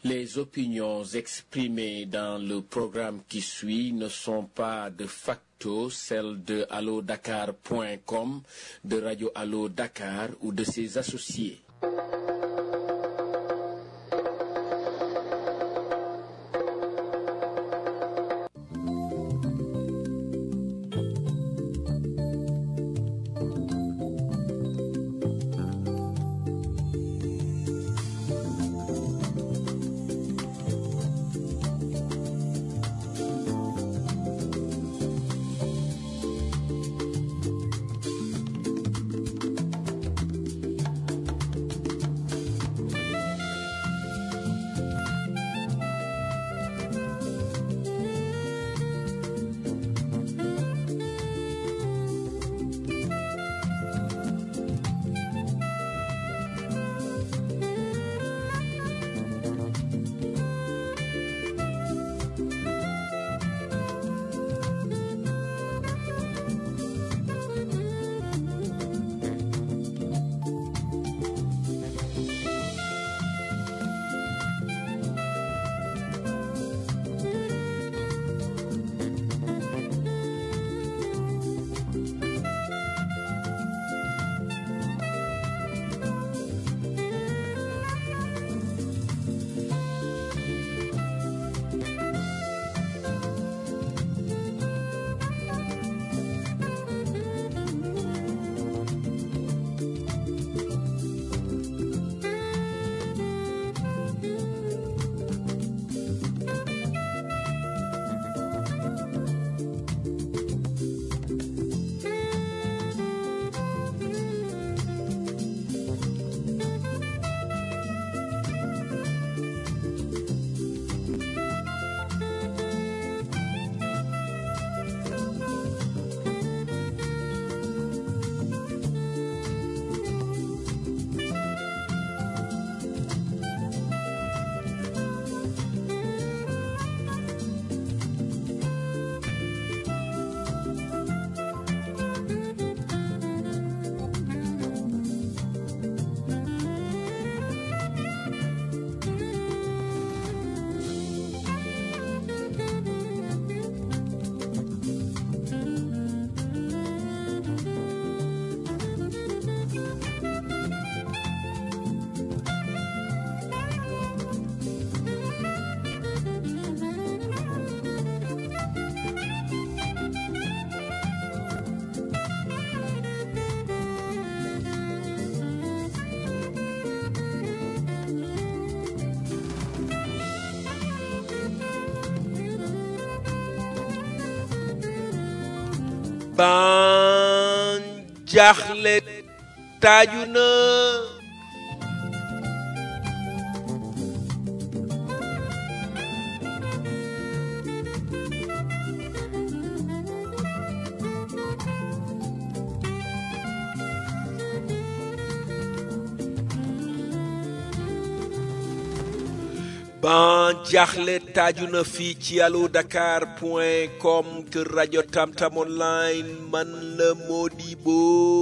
Les opinions exprimées dans le programme qui suit ne sont pas de facto celles de allodakar.com, de Radio Allo Dakar ou de ses associés. ban jaaxle taaju na ban jaaxle taaju na fii ci allo dakar point com kër rajo tamtam online man la Modibo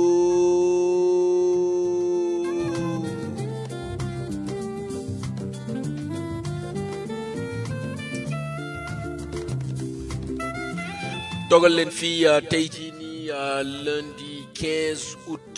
dogal leen fii tey jii nii lundi 15 août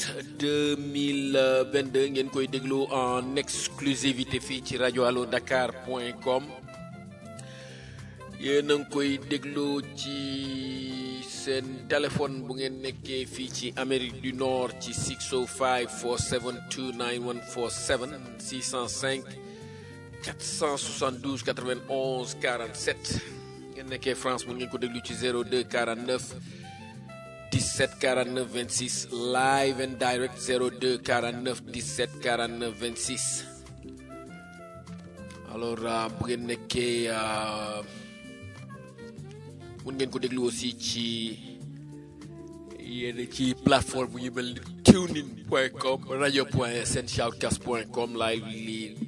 2022 ngeen koy déglu en exclusivité fii ci rajo allo dakar point com yéen a ngi koy déglu ci seen téléphone bu ngeen nekkee fii ci Amérique du Nord ci 605 472 9147 605 472 91 47 ngeen nekkee France mun ngeen ko déglu ci 02 49 17 49 26 live and direct 02 49 17 49 26 alors bu ngeen nekkee mun ngeen ko déglu aussi ci yéen ci plateforme bu ñu mel ni tunein point com radio point sn shoutcast point com live li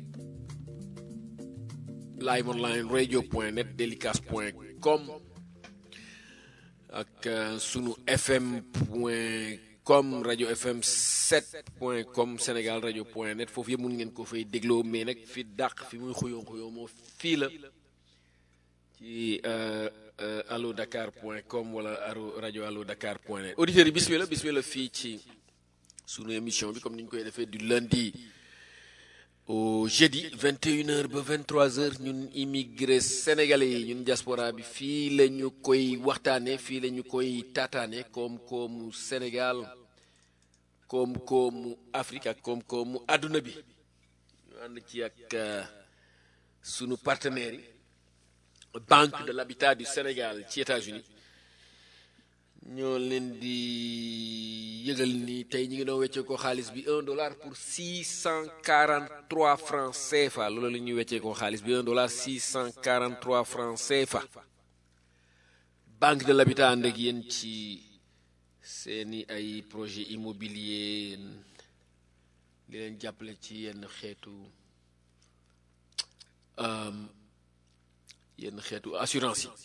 live online radio point net delicast point com ak sunu fm point com rajo fm 7 point com sénégal rajo point net foofu yëpp mun ngeen ko fay dégloo mais nag fi dàq fi muy xuyoo xuyoo moo fii la ci allo dakar point com wala aro rajo allo dakar point net auditeurs yi bismillah bismillah fii ci sunu émission bi comme ni ñu koy defee du lundi au jeudi 21h ba 23h ñun immigré sénégalais yi ñun diaspora bi fii la ñu koy waxtaane fii la ñu koy taataane koom-koomu Sénégal koom-koomu Afrique ak koom-koomu àdduna bi ñu ànd ci ak sunu partenaires yi Banque de l'Habitat du Sénégal ci États-Unis ñoo leen di yëgal ni tey ñi ngi doon weccee ko xaalis bi un dollar pour six cent quarante trois francs CFA loolu la ñuy weccee ko xaalis bi un dollar six cent quarante trois francs CFA Banque de l'Habitat ànd ak yéen ci seeni ay projet immobilier di leen jàppale ci yenn xeetu yenn xeetu assurance yi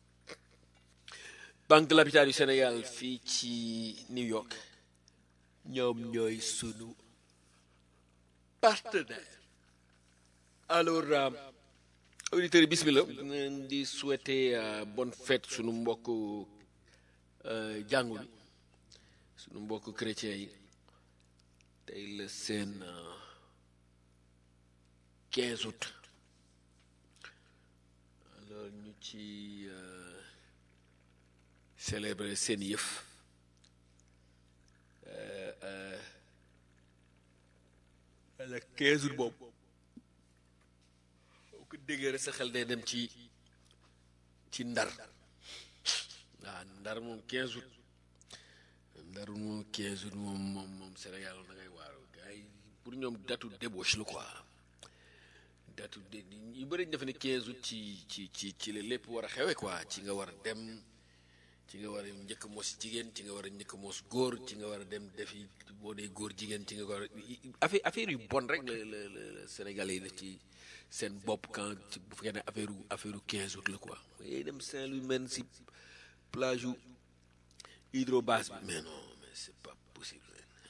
Banque de l'Habitat du Sénégal fii ci New York ñoom ñooy sunu partenaire alors auditeurs yi bismillah leen di souhaiter bonne fête sunu mbokk jàngu bi sunu mbokk chrétien yi tey la seen 15 août alors ñu ci célébrer seen yëf le 15 août boobu boo ko déggee rek sa xel day dem ci ci ndar waaw ndar moom 15 août ndar moom 15 août moom moom moom Sénégal da ngay waaru gars yi pour ñoom datu débauche la quoi datu de yu bëri ñu def ne 15 août ci ci ci ci la lépp war a xewe quoi ci nga war a dem ci nga war a njëkk mos jigéen ci nga war a njëkk mos góor ci nga war a dem defi boo dee góor jigéen ci nga war a affaire affaire yu bon rek la la la Sénégalais yi def ci seen bopp quand bu fekkee ne affaire affaire yu 15 août la quoi. yooyu dem Saint-Louis men si plage yu hydrobase bi mais non mais c'est pas possible.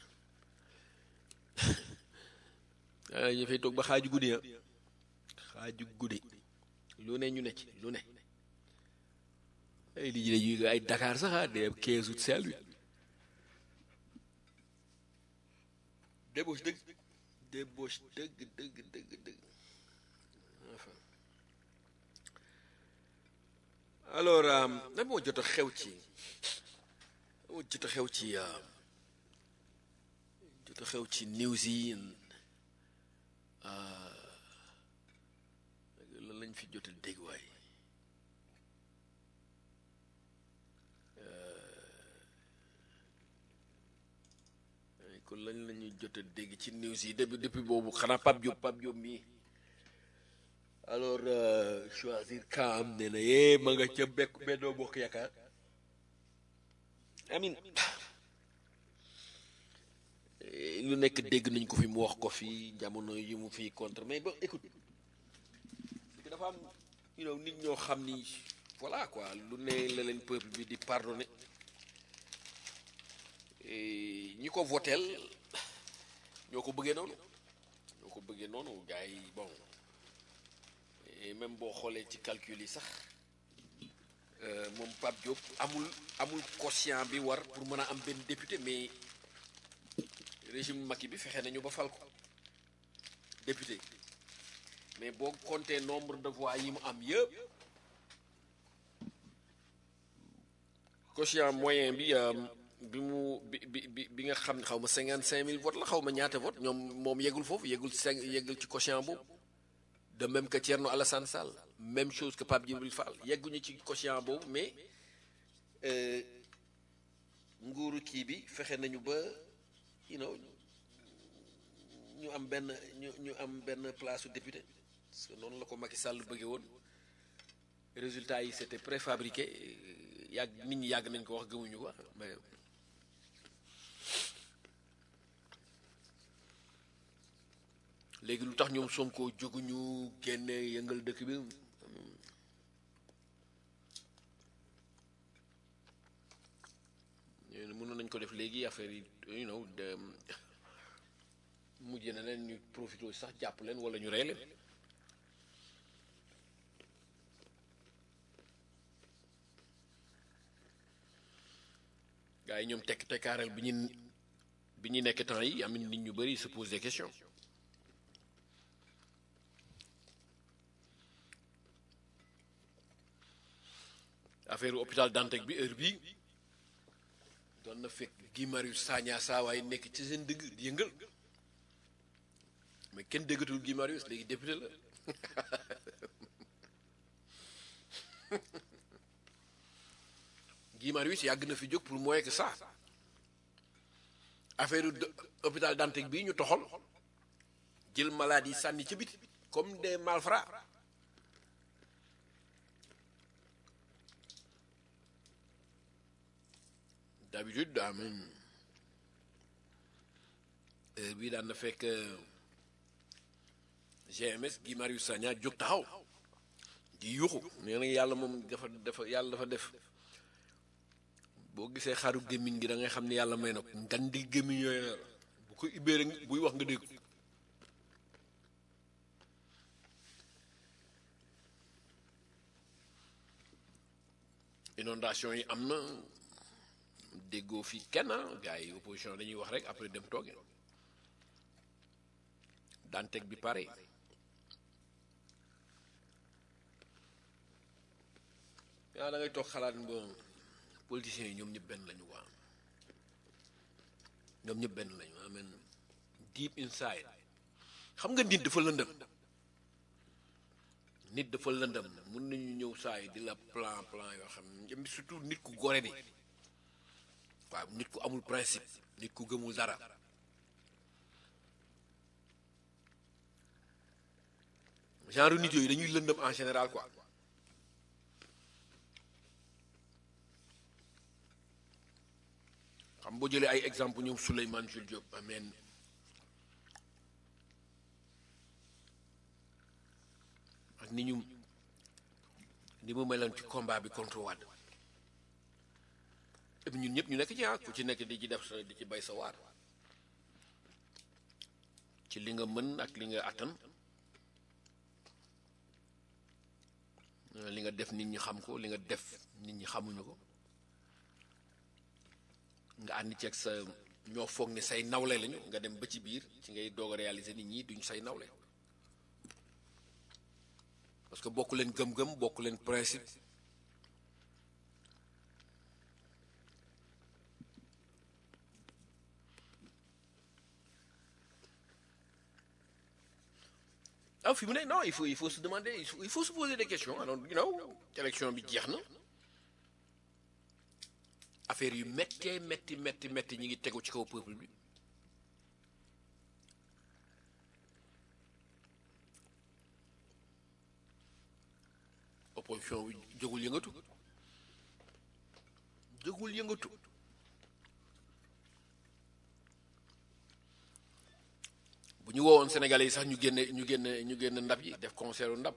ah ñu fay toog ba xaaju guddi ah xaaju guddi lu ne ñu ne ci lu ne. ay li ñu ay Dakar sax ah day am 15 août Saint-Louis débauche dëgg débauche dëgg dëgg dëgg dëgg enfin alors lan moo jot a xew ci moo jot a xew ci jot a xew ci news yi lan lañ fi jot a dégg waay kon lañ la ñuy jot a dégg ci news yi depuis depuis boobu xanaa Pape Diop Pape Diop mii alors choisir kaam ne na yee ma nga ca bekk Benno Bokk Yaakaar amin lu nekk dégg nañ ko fi mu wax ko fi jamono yi mu fi contre mais ba écoute dafa am you know nit ñoo xam ni voilà quoi lu ne la leen peuple bi di pardonner ñi ko voteel ñoo ko bëggee noonu ñoo ko bëggee noonu gars yi bon même boo xoolee ci calcul yi sax moom Pape Diop amul amul quotient bi war pour mën a am benn député mais régime Macky bi fexe nañu ba fal ko député mais boo compter nombre de voix yi mu am yëpp quotient moyen bi bi mu bi bi bi nga xam ne xaw ma cinquante cinq mille votes la xaw ma ñaata vote ñoom moom yeggul foofu yeggul cinq yeggul ci quotient boobu de même que Thierno Alassane Sall même chose que Pape Djibril Fall yegguñu ci quotient boobu mais nguuru kii bi fexe nañu ba you know ñu am benn ñu ñu am benn place su député parce que noonu la ko Macky Sall bëggee woon résultat yi c'était préfabriqué yàgg nit ñi yàgg nañ ko wax gëmuñu ko mais léegi lu tax ñoom Sonko jóguñu génne yëngal dëkk bi mënoon nañ ko ko def léegi affaire yi you know de mujj na leen ñu profité sax jàpp leen wala ñu rey leen gars yi ñoom tekk tekkaaral bi ñu bi ñu nekk temps yi am nit ñu bëri se pose des questions affaire hôpital Dantec bi heure bii doon na fekk Guy Marius Sagna saawaay nekk ci seen dëgg di yëngal mais kenn déggatul Guy Marius léegi député la Guy Marius yàgg na fi jóg pour moins que ça affaire hôpital Dantec bii ñu toxal jël maladie sànni ci biti comme des malfrats d'habitude daa même heure bii daan na fekk GMS Guy Marius Sagna jóg taxaw di yuuxu nee na yàlla moom dafa dafa yàlla dafa def boo gisee xaru gémmiñ gi da ngay xam ne yàlla may na ko ngan di gémmiñ yooyu la bu ko ibbee rek buy wax nga dégg inondation yi am na déggoo fii kenn gars yi opposition dañuy wax rek après dem tooge Dantec bi pare yaa da ngay toog xalaat bon politiciens yi ñoom ñëpp benn lañu waa ñoom ñëpp benn lañu amen deep inside xam nga nit dafa lëndëm nit dafa lëndëm mun nañu ñëw saa yi di la plan plan yoo xam ne surtout nit ku gore di waaw nit ku amul principe nit ku gëmul dara genre nit yooyu dañuy lëndëm en général quoi xam boo jëlee ay exemple ñoom Souleymane Jules Diop ameen ak ni ñu ni mu meloon ci combat bi contre Wade et puis ñun ñëpp ñu nekk ci ah ku ci nekk di ci def sa di ci bay sa waar ci li nga mën ak li nga attan li nga def nit ñi xam ko li nga def nit ñi xamuñu ko nga ànd ceeg sa ñoo foog ne say nawle lañu nga dem ba ci biir ci ngay doog a réaliser nit ñi duñ say nawle parce que bokk leen gëm-gëm bokk leen principe ah fi mu ne non il faut il faut se demander il faut, il faut se poser des questions alors you know élection bi jeex na affaire yu méttee métti métti métti ñi ngi tegu ci kaw peuple bi opposition bi jógul yëngatu jógul yëngatu bu ñu woowoon Sénégalais yi sax ñu génne ñu génne ñu génne ndab yi def concert ndab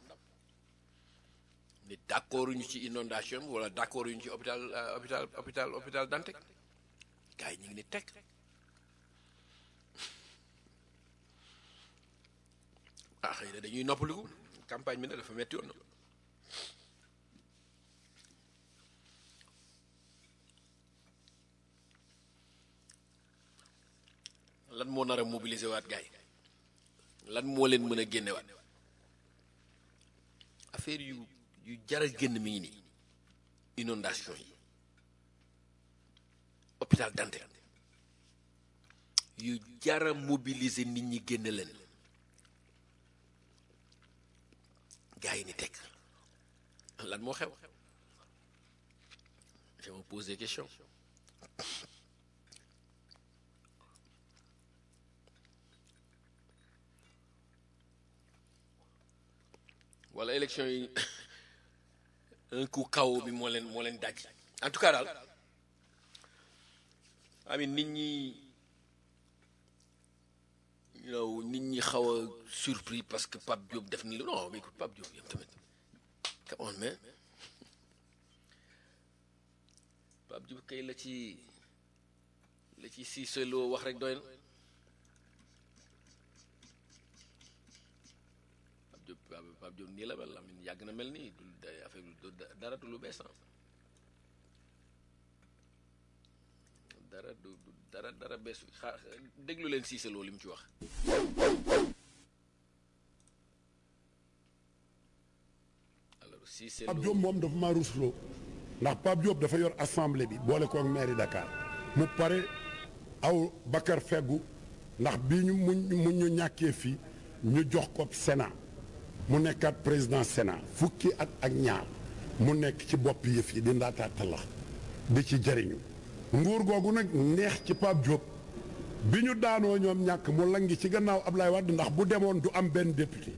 ni d'accord ñu ci inondation bi wala d'accord ñu ci hôpital hôpital hôpital hôpital Dantec gars yi ñu ngi ni teg ah xëy na dañuy noppaliku campagne bi nag dafa metti woon na lan moo nar a mobiliser waat gars yi lan moo leen mën a génnewaat affaire yu yu jar a génn mi ngi nii inondation yi hôpital Dantec yu jar a mobiliser nit ñi génne leen gars yi ni teg lan moo xew je me pose des questions wala élection yi un coup kaw bi moo leen moo leen daj en tout cas daal amin nit ñi yow nit ñi xaw a surpris parce que Pape Diop def ni lu non mais écoute Pape Diop yam tamit come on mais Pape Diop kay la ci li ci Cissé Lo wax rek doy na Pape Diop Pape Diop nii la mel Lamine yàgg na mel nii du affaire bi dara du lu bees dara du dara dara bees xaar déglu leen Cissé Lo li mu ci wax. alors Cissé Lo Pape Diop moom dafa maa rusloo ndax Pape Diop dafa yor assemblée bi boole ko ak mairie Dakar mu pare aw Bakar Feggu ndax bii ñu mu mu ñu ñàkkee fii ñu jox ko Sénat mu nekkaat président Sénat fukki at ak ñaar mu nekk ci bopp yëf yi di ndaataata la di ci jëriñu nguur googu nag neex ci Pape Diop bi ñu daanoo ñoom ñàkk mu langi ci gannaaw Ablaye Wade ndax bu demoon du am benn député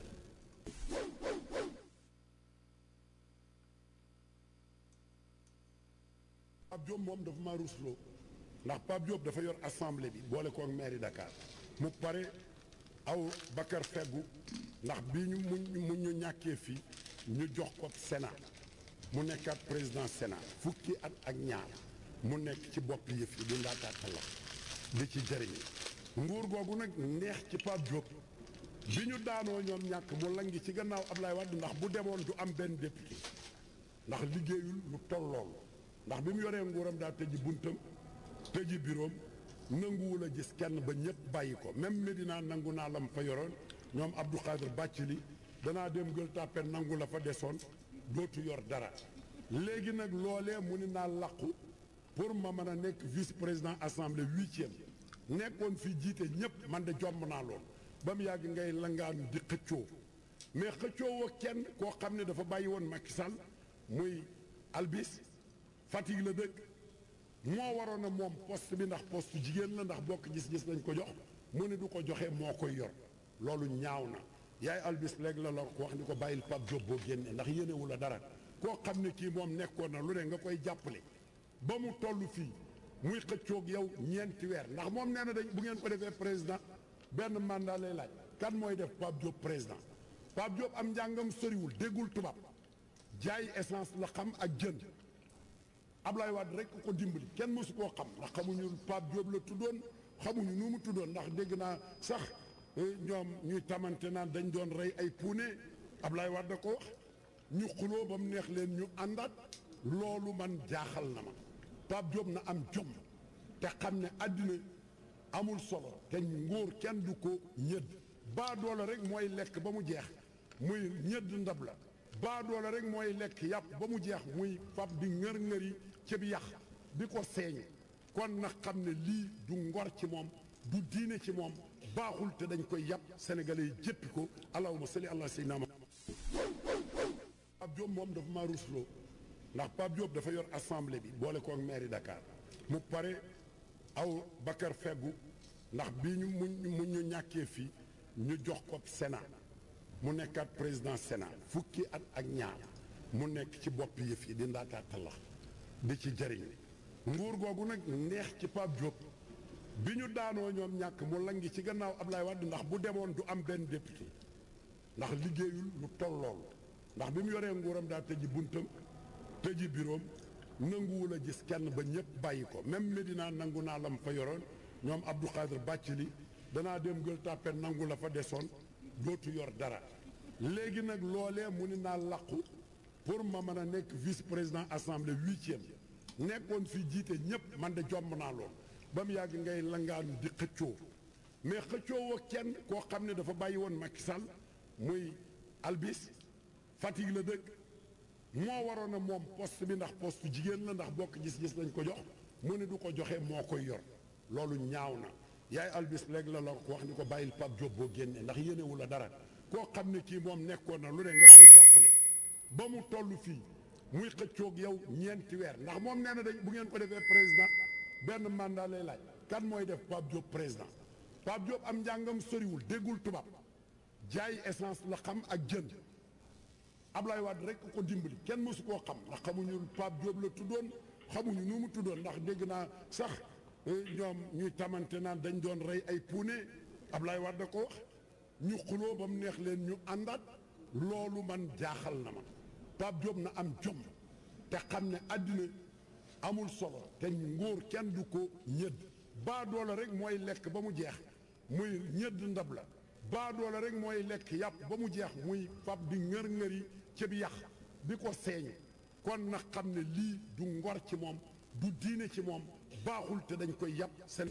Pape Diop moom dafa maa rusloo ndax Pape Diop dafa yor assemblée bi boole ko ak mairie Dakar mu pare aw Bakar Feggu ndax bii ñu mu mu ñu ñàkkee fii ñu jox ko Sénat mu nekkaat président Sénat fukki at ak ñaar mu nekk ci bopp yëf yi di ndaataata la di ci jëriñu nguur googu nag neex ci Pape Diop bi ñu daanoo ñoom ñàkk mu langi ci gannaaw Ablaye Wade ndax bu demoon du am benn député ndax liggéeyul lu toll loolu ndax bi mu yoree nguuram daa tëji buntam tëji biroom nanguwul a gis kenn ba ñëpp bàyyi ko même Medina nangu naa lam fa yoroon ñoom Abdou Khadir Bàccili danaa dem gël tàppe nangu la fa desoon dootu yor dara léegi nag loolee mu ni naa làqu pour ma mën a nekk vice président assemblée huitième nekkoon fi jiite ñëpp man de jomb naa lool ba mu yàgg ngay langaanu di xëccoo mais xëccoo wa kenn koo xam ne dafa bàyyi woon Macky Sall muy albis Fatick la dëkk moo waroon a moom poste bi ndax poste jigéen la ndax bokk gis-gis lañ ko jox mu ne du ko joxe moo koy yor loolu ñaaw na yaay albis léegi la la ko wax ni ko bàyyil Pape Diop boo génnee ndax yéenewu la dara koo xam ne kii moom nekkoon na lu ne nga koy jàppale ba mu toll fii muy xëccoog yow ñeenti weer ndax moom nee na dañ bu ngeen ko defee président benn mandat lay laaj kan mooy def Pape Diop président Pape Diop am njàngam soriwul déggul tubaab jaay essence la xam ak jën Ablaye Wade rek ko dimbali kenn mësu koo xam ndax xamuñu Pape Diop la tuddoon xamuñu nu mu tuddoon ndax dégg naa sax ñoom ñuy tamante naan dañ doon rey ay puune Ablaye Wade da ko wax ñu xuloo ba mu neex leen ñu àndaat loolu man jaaxal na ma Pape Diop na am jom te xam ne àddina amul solo te nguur kenn du ko ñëdd baa doole rek mooy lekk ba mu jeex muy ñëdd ndab la baa doole rek mooy lekk yàpp ba mu jeex muy fab di ngër-ngëri ci bi yàq di ko seeñu kon na xam ne lii du ngor ci moom du diine ci moom baaxul te dañ koy yàpp sénégalais yi jéppi ko allahumma salli ala sayyidina Pape Diop moom dafa maa rusloo ndax Pape Diop dafa yor assemblée bi boole ko ak mairie Dakar mu pare aw Bakar Feggu ndax bii ñu mu mu ñu ñàkkee fii ñu jox ko Sénat mu nekkaat président Sénat fukki at ak ñaar mu nekk ci bopp yëf yi di ndaataata la di ci jëriñu nguur googu nag neex ci Pape Diop bi ñu daanoo ñoom ñàkk mu langi ci gannaaw Ablaye Wade ndax bu demoon du am benn député ndax liggéeyul lu toll loolu ndax bi mu yoree nguuram daa tëji buntam tëji biroom nanguwul a gis kenn ba ñëpp bàyyi ko même Medina nangu naa lam fa yoroon ñoom Abdou Khadir Bàccili danaa dem gël tàppe nangu la fa desoon dootu yor dara léegi nag loolee mu ni naa làqu pour ma mën a nekk vice président assemblée huitième nekkoon fi jiite ñëpp man de jomb naa lool ba mu yàgg ngay langaanu di xëccoo mais xëccoo wa kenn koo xam ne dafa bàyyi woon Macky Sall muy albis Fatick la dëkk moo waroon a moom poste bi ndax poste jigéen la ndax bokk gis-gis lañ ko jox mu ne du ko joxe moo koy yor loolu ñaaw na yaay albis léegi la la ko wax ni ko bàyyil Pape Diop boo génnee ndax yéenewu la dara koo xam ne kii moom nekkoon na lu ne nga koy jàppale ba mu toll fii muy xëccoog yow ñeenti weer ndax moom nee na dañ bu ngeen ko defee président benn mandat lay laaj kan mooy def Pape Diop président Pape Diop am njàngam soriwul déggul tubaab jaay essence la xam ak jën Ablaye Wade rek ko dimbali kenn mësu koo xam ndax xamuñu Pape Diop la tuddoon xamuñu nu mu tuddoon ndax dégg naa sax ñoom ñuy tamante naan dañ doon rey ay puune Ablaye Wade da ko wax ñu xuloo ba mu neex leen ñu àndaat loolu man jaaxal na ma Pape Diop na am jom te xam ne àddina amul solo te nguur kenn du ko ñëdd baadoola rek mooy lekk ba mu jeex muy ñëdd ndab la baadoola rek mooy lekk yàpp ba mu jeex muy fab di ngër-ngëri ci bi yàq di ko seeñ kon na xam ne lii du ngor ci moom du diine ci moom baaxul te dañ koy yàpp seen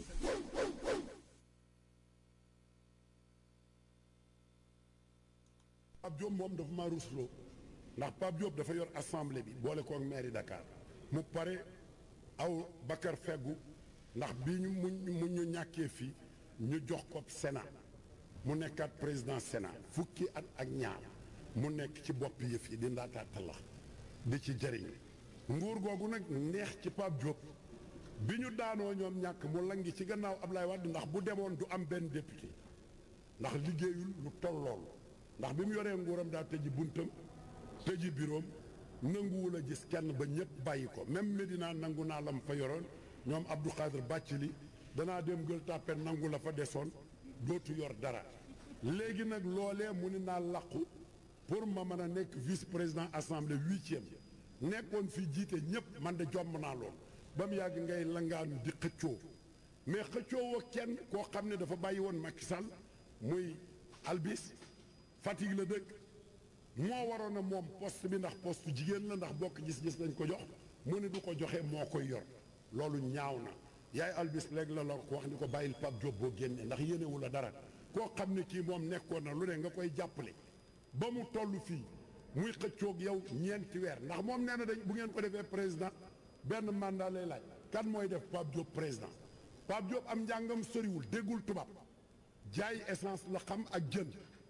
Pape Diop moom dafa maa rusloo ndax Pape Diop dafa yor assemblée bi boole ko ak mairie Dakar mu pare aw Bakar feggu ndax bii ñu mu mu ñu ñàkkee fii ñu jox ko Sénat mu nekkaat président Sénat fukki at ak ñaar mu nekk ci bopp yëf yi di ndaataatalax di ci jëriñ nguur googu nag neex ci Pape Diop bi ñu daanoo ñoom ñàkk mu langi ci gannaaw Ablaye Wade ndax bu demoon du am benn député ndax liggéeyul lu toll loolu ndax bi mu yoree nguuram daa tëji buntam tëji biroom nanguwul a gis kenn ba ñëpp bàyyi ko même Medina nangu naa lam fa yoroon ñoom Abdou Khadir Bàccili danaa dem gël tàppe nangu la fa desoon dootu yor dara léegi nag loolee mu ni naa làqu pour ma mën a nekk vice président assemblée huitième nekkoon fi jiite ñëpp man de jomm naa lool ba mu yàgg ngay langaanu di xëccoo mais xëccoo woo kenn koo xam ne dafa bàyyi woon Macky Sall muy albis Fatick la dëkk moo waroon a moom poste bi ndax poste jigéen la ndax bokk gis-gis lañ ko jox mu ne du ko joxe moo koy yor loolu ñaaw na yaay albis léegi la la ko wax ni ko bàyyil Pape Diop boo génne ndax yéenewu la dara koo xam ne kii moom nekkoon na lu ne nga koy jàppale ba mu toll fii muy xëccoog yow ñeenti weer ndax moom nee na dañ bu ngeen ko defee président benn mandat lay laaj kan mooy def Pape Diop président Pape Diop am njàngam soriwul déggul tubaab jaay essence la xam ak jën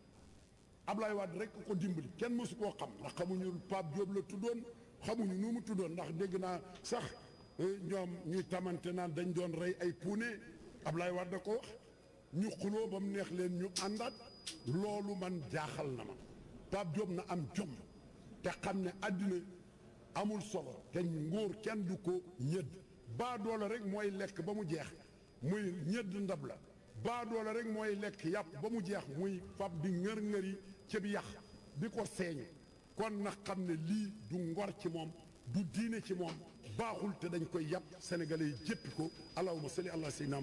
Ablaye Wade rek ko dimbali kenn mësu koo xam ndax xamuñu Pape Diop la tuddoon xamuñu nu mu tuddoon ndax dégg naa sax ñoom ñuy tamante naan dañ doon rey ay puune Ablaye Wade da ko wax ñu xuloo ba mu neex leen ñu àndaat loolu man jaaxal na ma Pape Diop na am jom te xam ne àddina amul solo te nguur kenn du ko ñëdd baa doole rek mooy lekk ba mu jeex muy ñëdd ndab la baa doole rek mooy lekk yàpp ba mu jeex muy fab di ngër-ngëri ci bi yàq di ko seeñu kon na xam ne lii du ngor ci moom du diine ci moom baaxul te dañ koy yàpp sénégalais yi jéppi ko allahumma salli ala sayyidina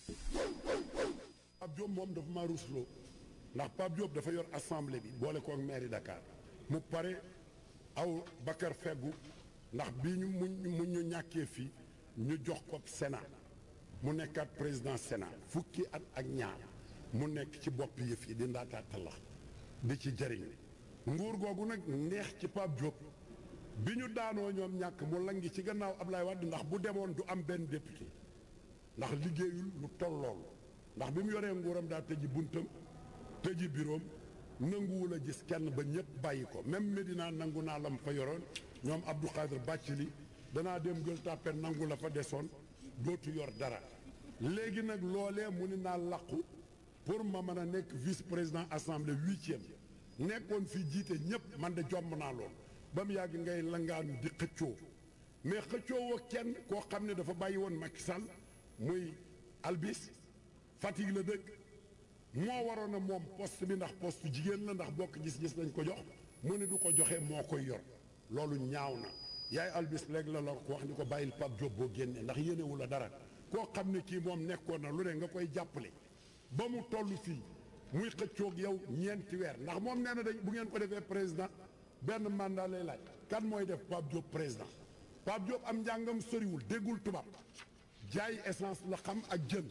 Pape Diop moom dafa maa rusloo ndax Pape Diop dafa yor assemblée bi boole ko ak mairie Dakar mu pare aw Bakar feggu ndax bii ñu mu mu ñu ñàkkee fii ñu jox ko Sénat mu nekkaat président Sénat fukki at ak ñaar mu nekk ci bopp yëf yi di ndaataatalax di ci jëriñ nguur googu nag neex ci Pape Diop bi ñu daanoo ñoom ñàkk mu langi ci gannaaw Ablaye Wade ndax bu demoon du am benn député ndax liggéeyul lu toll loolu ndax bi mu yoree nguuram daa tëji buntam tëji biroom nanguwul a gis kenn ba ñëpp bàyyi ko même Medina nangu naa lam fa yoroon ñoom Abdou Khadir Bàccili danaa dem gël tàppe nangu la fa desoon dootu yor dara léegi nag loolee mu ni naa làqu pour ma mën a nekk vice président assemblée huitième nekkoon fi jiite ñëpp man de jomm naa lool ba mu yàgg ngay langaanu di xëccoo mais xëccoo woo kenn koo xam ne dafa bàyyi woon Macky Sall muy albis Fatick la dëkk moo waroon a moom poste bi ndax poste jigéen la ndax bokk gis-gis lañ ko jox mu ne du ko joxe moo koy yor loolu ñaaw na yaay albis léegi la la ko wax ni ko bàyyil Pape Diop boo génne ndax yéenewu la dara koo xam ne kii moom nekkoon na lu ne nga koy jàppale ba mu toll fii muy xëccoog yow ñeenti weer ndax moom nee na dañ bu ngeen ko defee président benn mandat lay laaj kan mooy def Pape Diop président Pape Diop am njàngam soriwul déggul tubaab jaay essence la xam ak jën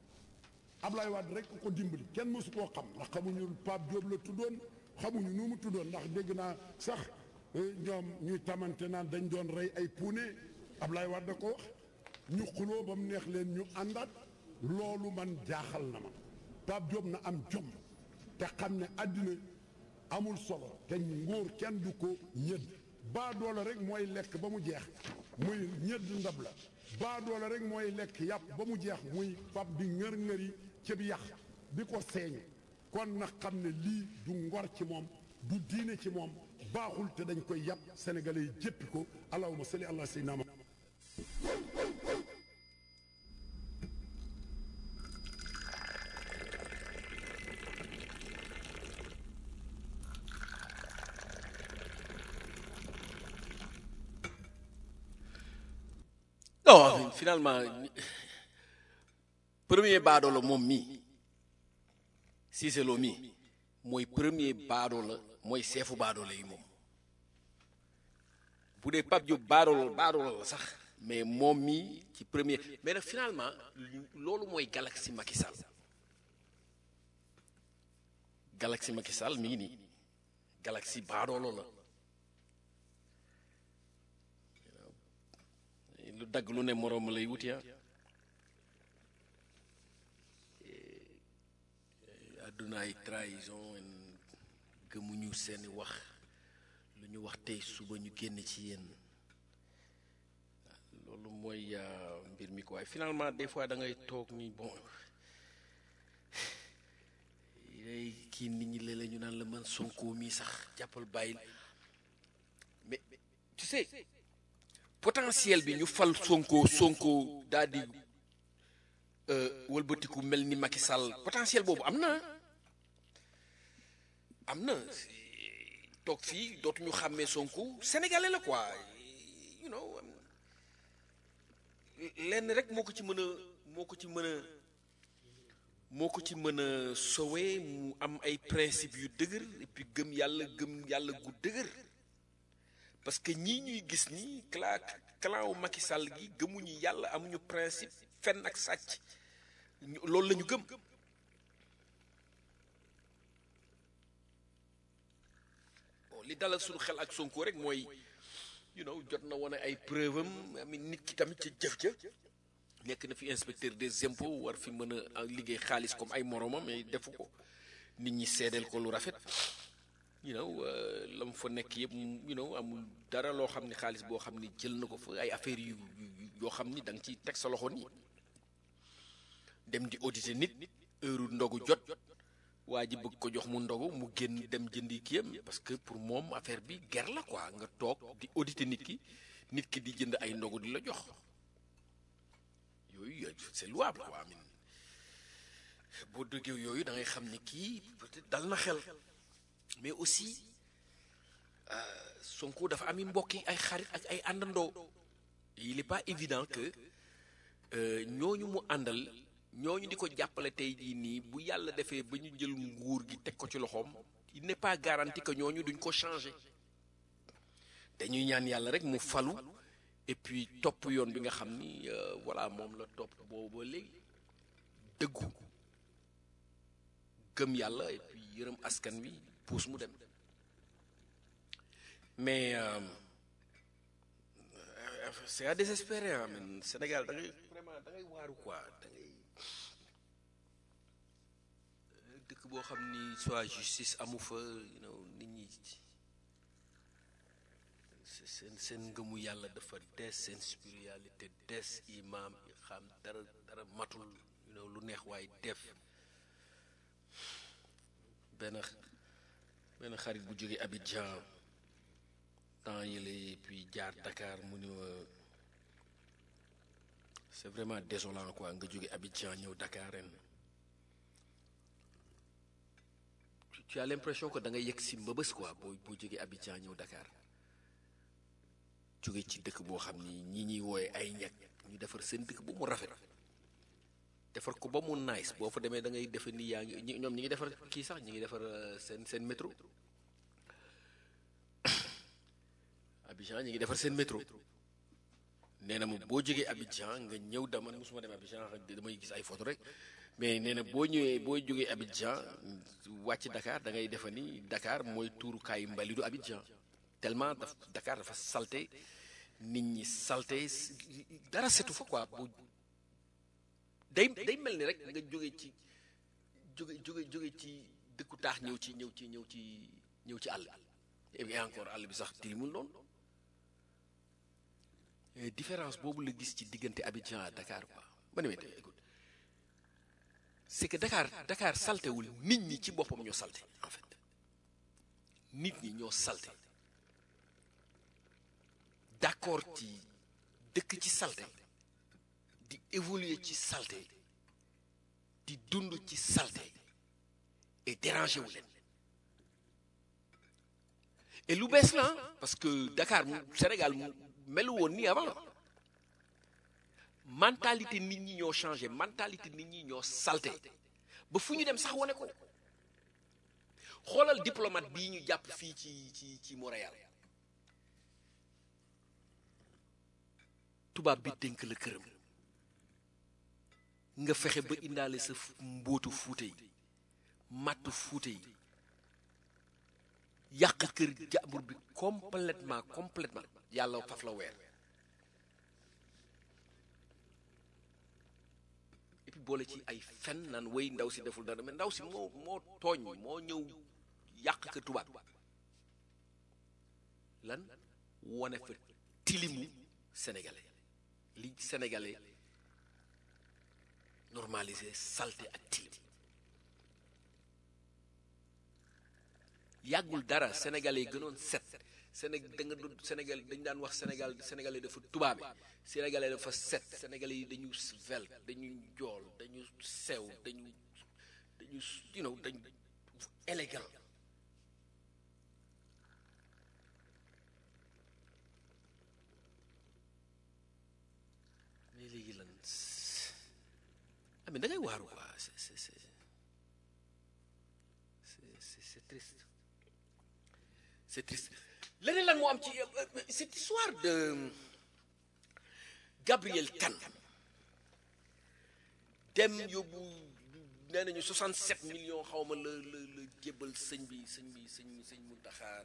Ablaye Wade rek ko dimbali kenn mësu koo xam ndax xamuñu Pape Diop la tuddoon xamuñu nu mu tuddoon ndax dégg naa sax ñoom ñuy tamante naan dañ doon rey ay puune Ablaye Wade da ko wax ñu xuloo ba mu neex leen ñu àndaat loolu man jaaxal na ma Pape Diop na am jom te xam ne àddina amul solo te nguur kenn du ko ñëdd baa doole rek mooy lekk ba mu jeex muy ñëdd ndab la baa doole rek mooy lekk yàpp ba mu jeex muy fab di ngër-ngëri ci bi yàq di ko seeñu kon na xam ne lii du ngor ci moom du diine ci moom baaxul te dañ koy yàpp sénégalais yi jéppi ko allahumma salli ala sayyidina non finalement premier baadoo la moom mii Cissé Lo mii mooy premier baadoo la mooy seefu baadoo la yi moom bu dee Pape Diop baadoo la baadoo la sax mais moom mii ci premier mais nag finalement loolu mooy galaxie Macky Sall galaxie Macky Sall mi ngi nii galaxie baadoolo la lu dagg lu ne moroom lay wuti ah àdduna ay trahison gëmuñu seeni wax lu ñu wax tey suba ñu génn ci yéen loolu mooy mbir mi ko waaye finalement des fois da ngay toog ni bon day kii nit ñi léeg-léeg ñu naan la man Sonko mii sax jàppal bàyyil mais tu sais potentiel bi ñu fal Sonko Sonko daal di wëlbatiku mel ni Macky Sall potentiel boobu am na am na toog fii dootuñu xàmmee Sonko sénégalais la quoi you know lenn rek moo ko ci mën a moo ko ci mën a moo ko ci mën a sowe mu am ay principe yu dëgër et puis gëm yàlla gëm yàlla gu dëgër parce que ñii ñuy gis nii clan clan wu Macky Sall gi gëmuñu yàlla amuñu principe fenn ak sàcc loolu la ñu gëm bon li dalal suñu xel ak Sonko rek mooy you know jot na wane ay preuve am ami nit ki tamit ca jëf ja nekk na fi inspecteur des impôts war fi mën a liggéey xaalis comme ay moromam mais defu ko nit ñi seedeel ko lu rafet you know la mu fa nekk yëpp you know amul dara loo xam ne xaalis boo xam ne jël na ko fa ay affaires yu yoo xam ni da nga ciy teg sa loxo nii dem di auditer nit heure ndogu jot waa ji bëgg ko jox mu ndogu mu génn dem jëndi kiyam parce que pour moom affaire bi ger la quoi nga toog di auditer nit ki nit ki di jënd ay ndogu di la jox yooyu c'est louable quoi amin boo dëggee yooyu da ngay xam ni kii peut-être dal na xel mais aussi Sonko dafa ami mbokk yi ay xarit ak ay àndandoo il est pas évident que ñooñu mu àndal ñooñu di ko jàppale tey jii nii bu yàlla defee ba ñu jël nguur gi teg ko ci loxoom il n'est pas garanti que ñooñu duñ ko changer dañuy ñaan yàlla rek mu falu et puis topp yoon bi nga xam ni voilà moom la topp boobu ba léegi dëggu gëm yàlla et puis yërëm askan wi puus mu dem mais c'est à désespérer ah man Sénégal da ngay vraiment da ngay waaru quoi da ngay dëkk boo xam ni soit justice amu fa you know nit ñi seen seen ngëmu yàlla dafa des seen spiritualité des imam yi xam dara dara matul you know lu neex waaye def benn benn xarit bu jóge Abidjan temps yële puis jaar Dakar mu ni ma c'est vraiment désolant quoi nga jóge Abidjan ñëw Dakar ren tu as l'impression que da nga yegg si mbëbës quoi boo boo jógee Abidjan ñëw Dakar jóge ci dëkk boo xam ni ñi ñuy wooye ay ñag ñu defar seen dëkk ba mu rafet defar ko ba mu nice boo fa demee da ngay defe ni yaa ngi ñoom ñi ngi defar kii sax ñi ngi defar seen seen métro Abidjan ñi ngi defar seen métro nee na ma boo jógee Abidjan nga ñëw dama musuma dem Abidjan damay gis ay photo rek mais nee na boo ñëwee boo jógee Abidjan wàcc Dakar da ngay defe ni Dakar mooy tuurukaayu mbalidu Abidjan tellement daf Dakar dafa salte nit ñi salte dara setu fa quoi bu day day mel ni rek nga jóge ci jóge jóge jóge ci dëkku taax ñëw ci ñëw ci ñëw ci ñëw ci àll et puis encore àll bi sax tilimul noonu différence boobu la gis ci diggante Abidjan à Dakar quoi ma ne ma écoute c'est que Dakar Dakar saltewul nit ñi ci boppam ñoo salte en fait nit ñi ñoo salte d'accord ci dëkk ci salte di évoluer ci salte di dund ci salte et déranger wu leen et lu bees la parce que Dakar mu Sénégal mu melu woon nii avant mentalité nit ñi ñoo changé mentalité nit ñi ñoo salté ba fu ñu dem sax wane ko xoolal diplomate bii ñu jàpp fii ci ci ci Montréal tubaab bi dénk la këram nga fexe ba indaale sa mbóotu fuute yi màttu fuute yi yàq kër jàmbur bi complètement complètement yàlla faf la weer et puis boole ci ay fen naan wéy ndaw si deful dara mais ndaw si moo moo tooñ moo ñëw yàq kër tubaab lan wone fa tilimu sénégalais li sénégalais normalisé salté ak tilim yàggul dara sénégalais yi gënoon set Séné da nga doon Sénégal dañ daan wax Sénégal sénégalais dafa tubaabe sénégalais dafa set sénégalais yi dañu svelte dañu jool dañu sew dañu dañu you know dañu élégant mais léegi lan ah mais da ngay waaru quoi c'est c'est c'est c'est c'est triste c'est triste leneen lan moo am ci cette histoire de Gabriel Kane dem yóbbu nee nañu 67 millions xaw ma la la la jébbal sëñ bi sëñ bi sëñ sëñ Muntaxa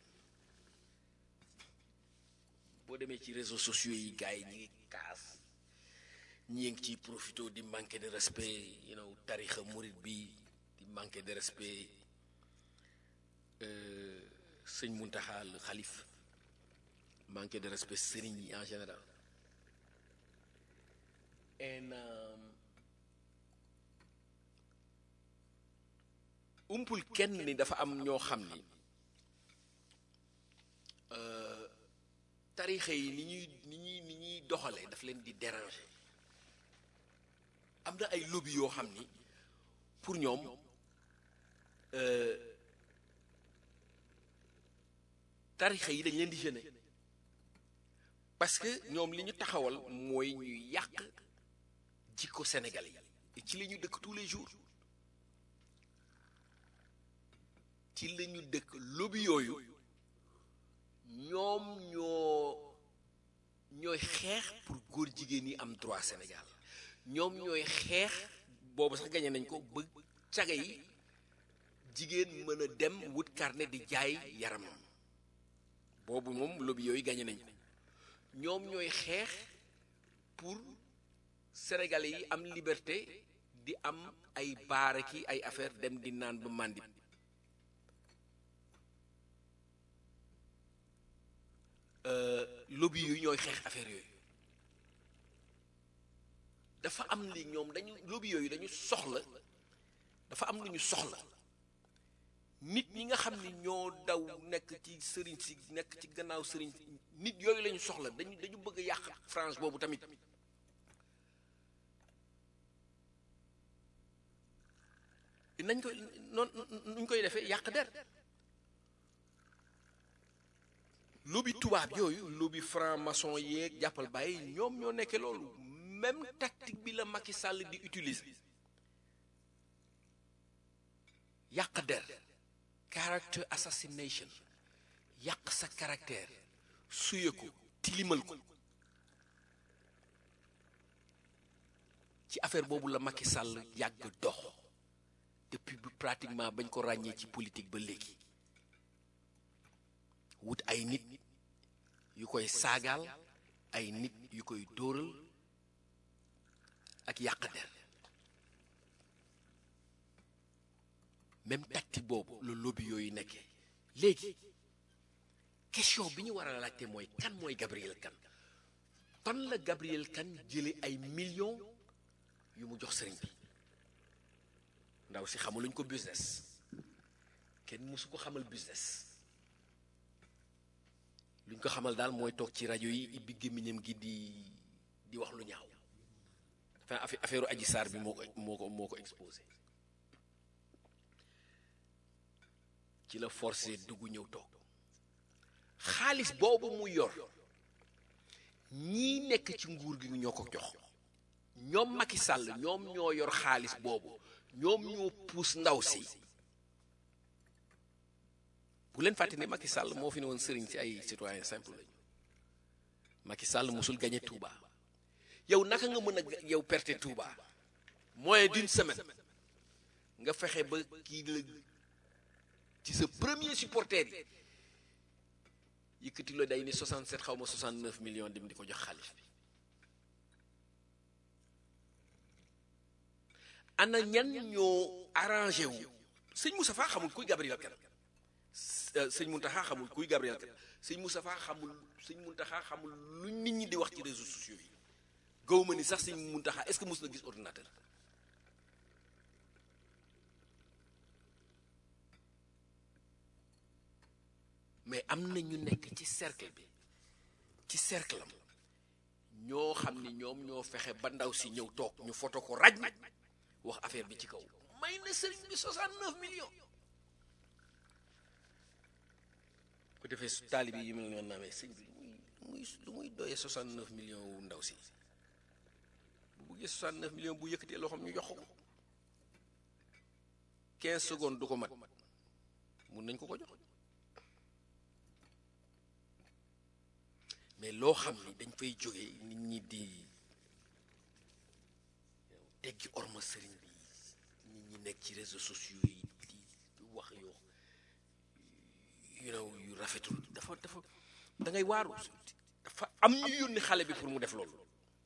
boo demee ci réseaux sociaux yi gars yi ñi ngi kaas ñi ngi ciy profité di manquer de respect you know tarixa murit bi di manquer de respect sëñ Muntaxa le xalif manquer de respect sëriñ yi en général and umpul kenn ni dafa am ñoo xam ni tarixa yi ni ñuy ni ñuy ni ñuy doxalee daf leen di déranger am na ay lobby yoo xam ni pour ñoom tarixa yi dañ leen di gêner parce que ñoom li ñu taxawal mooy ñu yàq jikko sénégalais yi ci la ñu dëkk tous les jours ci la ñu dëkk lobby yooyu ñoom ñoo ñooy xeex pour góor jigéen yi am droit Sénégal ñoom ñooy xeex boobu sax gañe nañ ko ba caga yi jigéen mën a dem wut carnet di jaay yaramam boobu moom lobby yooyu gañe nañ ko ñoom ñooy xeex pour sénégalais yi am liberté di am ay baara ki ay affaire dem di naan ba màndi lobby yu ñooy xeex affaire yooyu dafa am li ñoom dañu lobby yooyu dañu soxla dafa am lu ñu soxla nit ñi nga xam ni ñoo daw nekk ci sëriñ si nekk ci gannaaw sëriñ nit yooyu lañu soxla dañu dañu bëgg a yàq France boobu tamit nañ koy noon nuñ koy defee yàq der lobby tubaab yooyu lobby franc maçon yeeg jàppal bàyyi ñoom ñoo nekkee loolu même tactique bi la Macky Sall di utiliser yàq der character assassination yàq sa caractère suye ko tilimal ko ci affaire boobu la Macky Sall yàgg dox depuis bi pratiquement bañ ko ràññee ci politique ba léegi wut ay nit yu koy saagaal ay nit yu koy dóoral ak yàq der même tactique boobu la lobby yooyu nekkee léegi question bi ñu war a laajte mooy kan mooy Gabriel Kane fan la Gabriel Kane jële ay millions yu mu jox sëriñ bi ndaw si xamuluñ ko business kenn mësu ko xamal business luñ ko xamal daal mooy toog ci rajo yi ibbi gémmiñam gi di di wax lu ñaaw enfin affaire aji saar bi moo ko moo ko moo ko exposé ci la forcé dugg ñëw toog xaalis boobu mu yor ñii nekk ci nguur gi ñoo ko jox ñoom Macky Sall ñoom ñoo yor xaalis boobu ñoom ñoo puus ndaw si bu leen fàtte ne Macky Sall moo fi ne woon sëriñ si ay citoyen simple lañu Macky Sall musul gagné Touba yow naka nga mën a ga- yow perte Touba moins d'une semaine nga fexe ba kii la ci sa premier supporter yi yëkkati la day ni 67 xaw ma 69 millions dem di ko jox xaalis bi ana ñan ñoo arrangé wu sëñ Moustapha xamul kuy Gabriel Kane sëñ Mountakha xamul kuy Gabriel Kane sëñ Moustapha xamul sëñ Mountakha xamul lu nit ñi di wax ci réseaux sociaux yi gaw ma ni sax sëñ Mountakha est-ce que mos na gis ordinateur mais am na ñu nekk ci cercle bi ci cercle am ñoo xam ni ñoom ñoo fexe ba ndaw si ñëw toog ñu foto ko raj wax affaire bi ci kaw may na sëriñ bi 69 millions ko defee su taalibi yi mel noonu naa mais sëñ bi lu muy lu muy doyee 69 millions wu ndaw si bu buggee 69 millions bu yëkkatee loo xam ñu jox ko 15 secondes du ko mat mun nañ ko ko jox mais loo xam ni dañ fay jógee nit ñi di teggi orma sëriñ bi nit ñi nekk ci réseaux sociaux yi di wax yoo you know yu rafetul dafa dafa da ngay waaru dafa am ñu yónni xale bi pour mu def loolu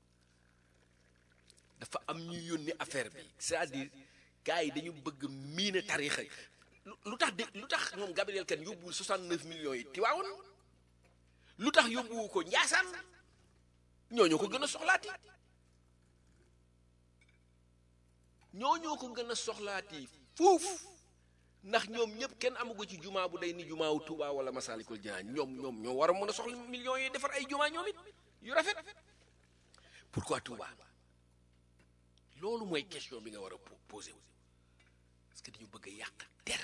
dafa am ñu yónni affaire bi c'est-à-dire gars yi dañu bëgg miine tarixa lu lu tax de lu tax moom Gabriel Kane yóbbuwul 69 millions yi Tiwaawoon lu tax yóbbuwu ko Njaasaan ñooñoo ko gën a soxlaati ñooñoo ko gën a soxlaati fuuf ndax ñoom ñëpp kenn amugo ci jumaa bu day ni jumaa wu Tuubaa wala Masaalikul Jinaan ñoom ñoom ñoo war a mën a soxla millions yi defar ay jumaa ñoom it yu rafet pourquoi Tuubaa loolu mooy question bi nga war a po- posé wu parce que dañu bëgg a yàq der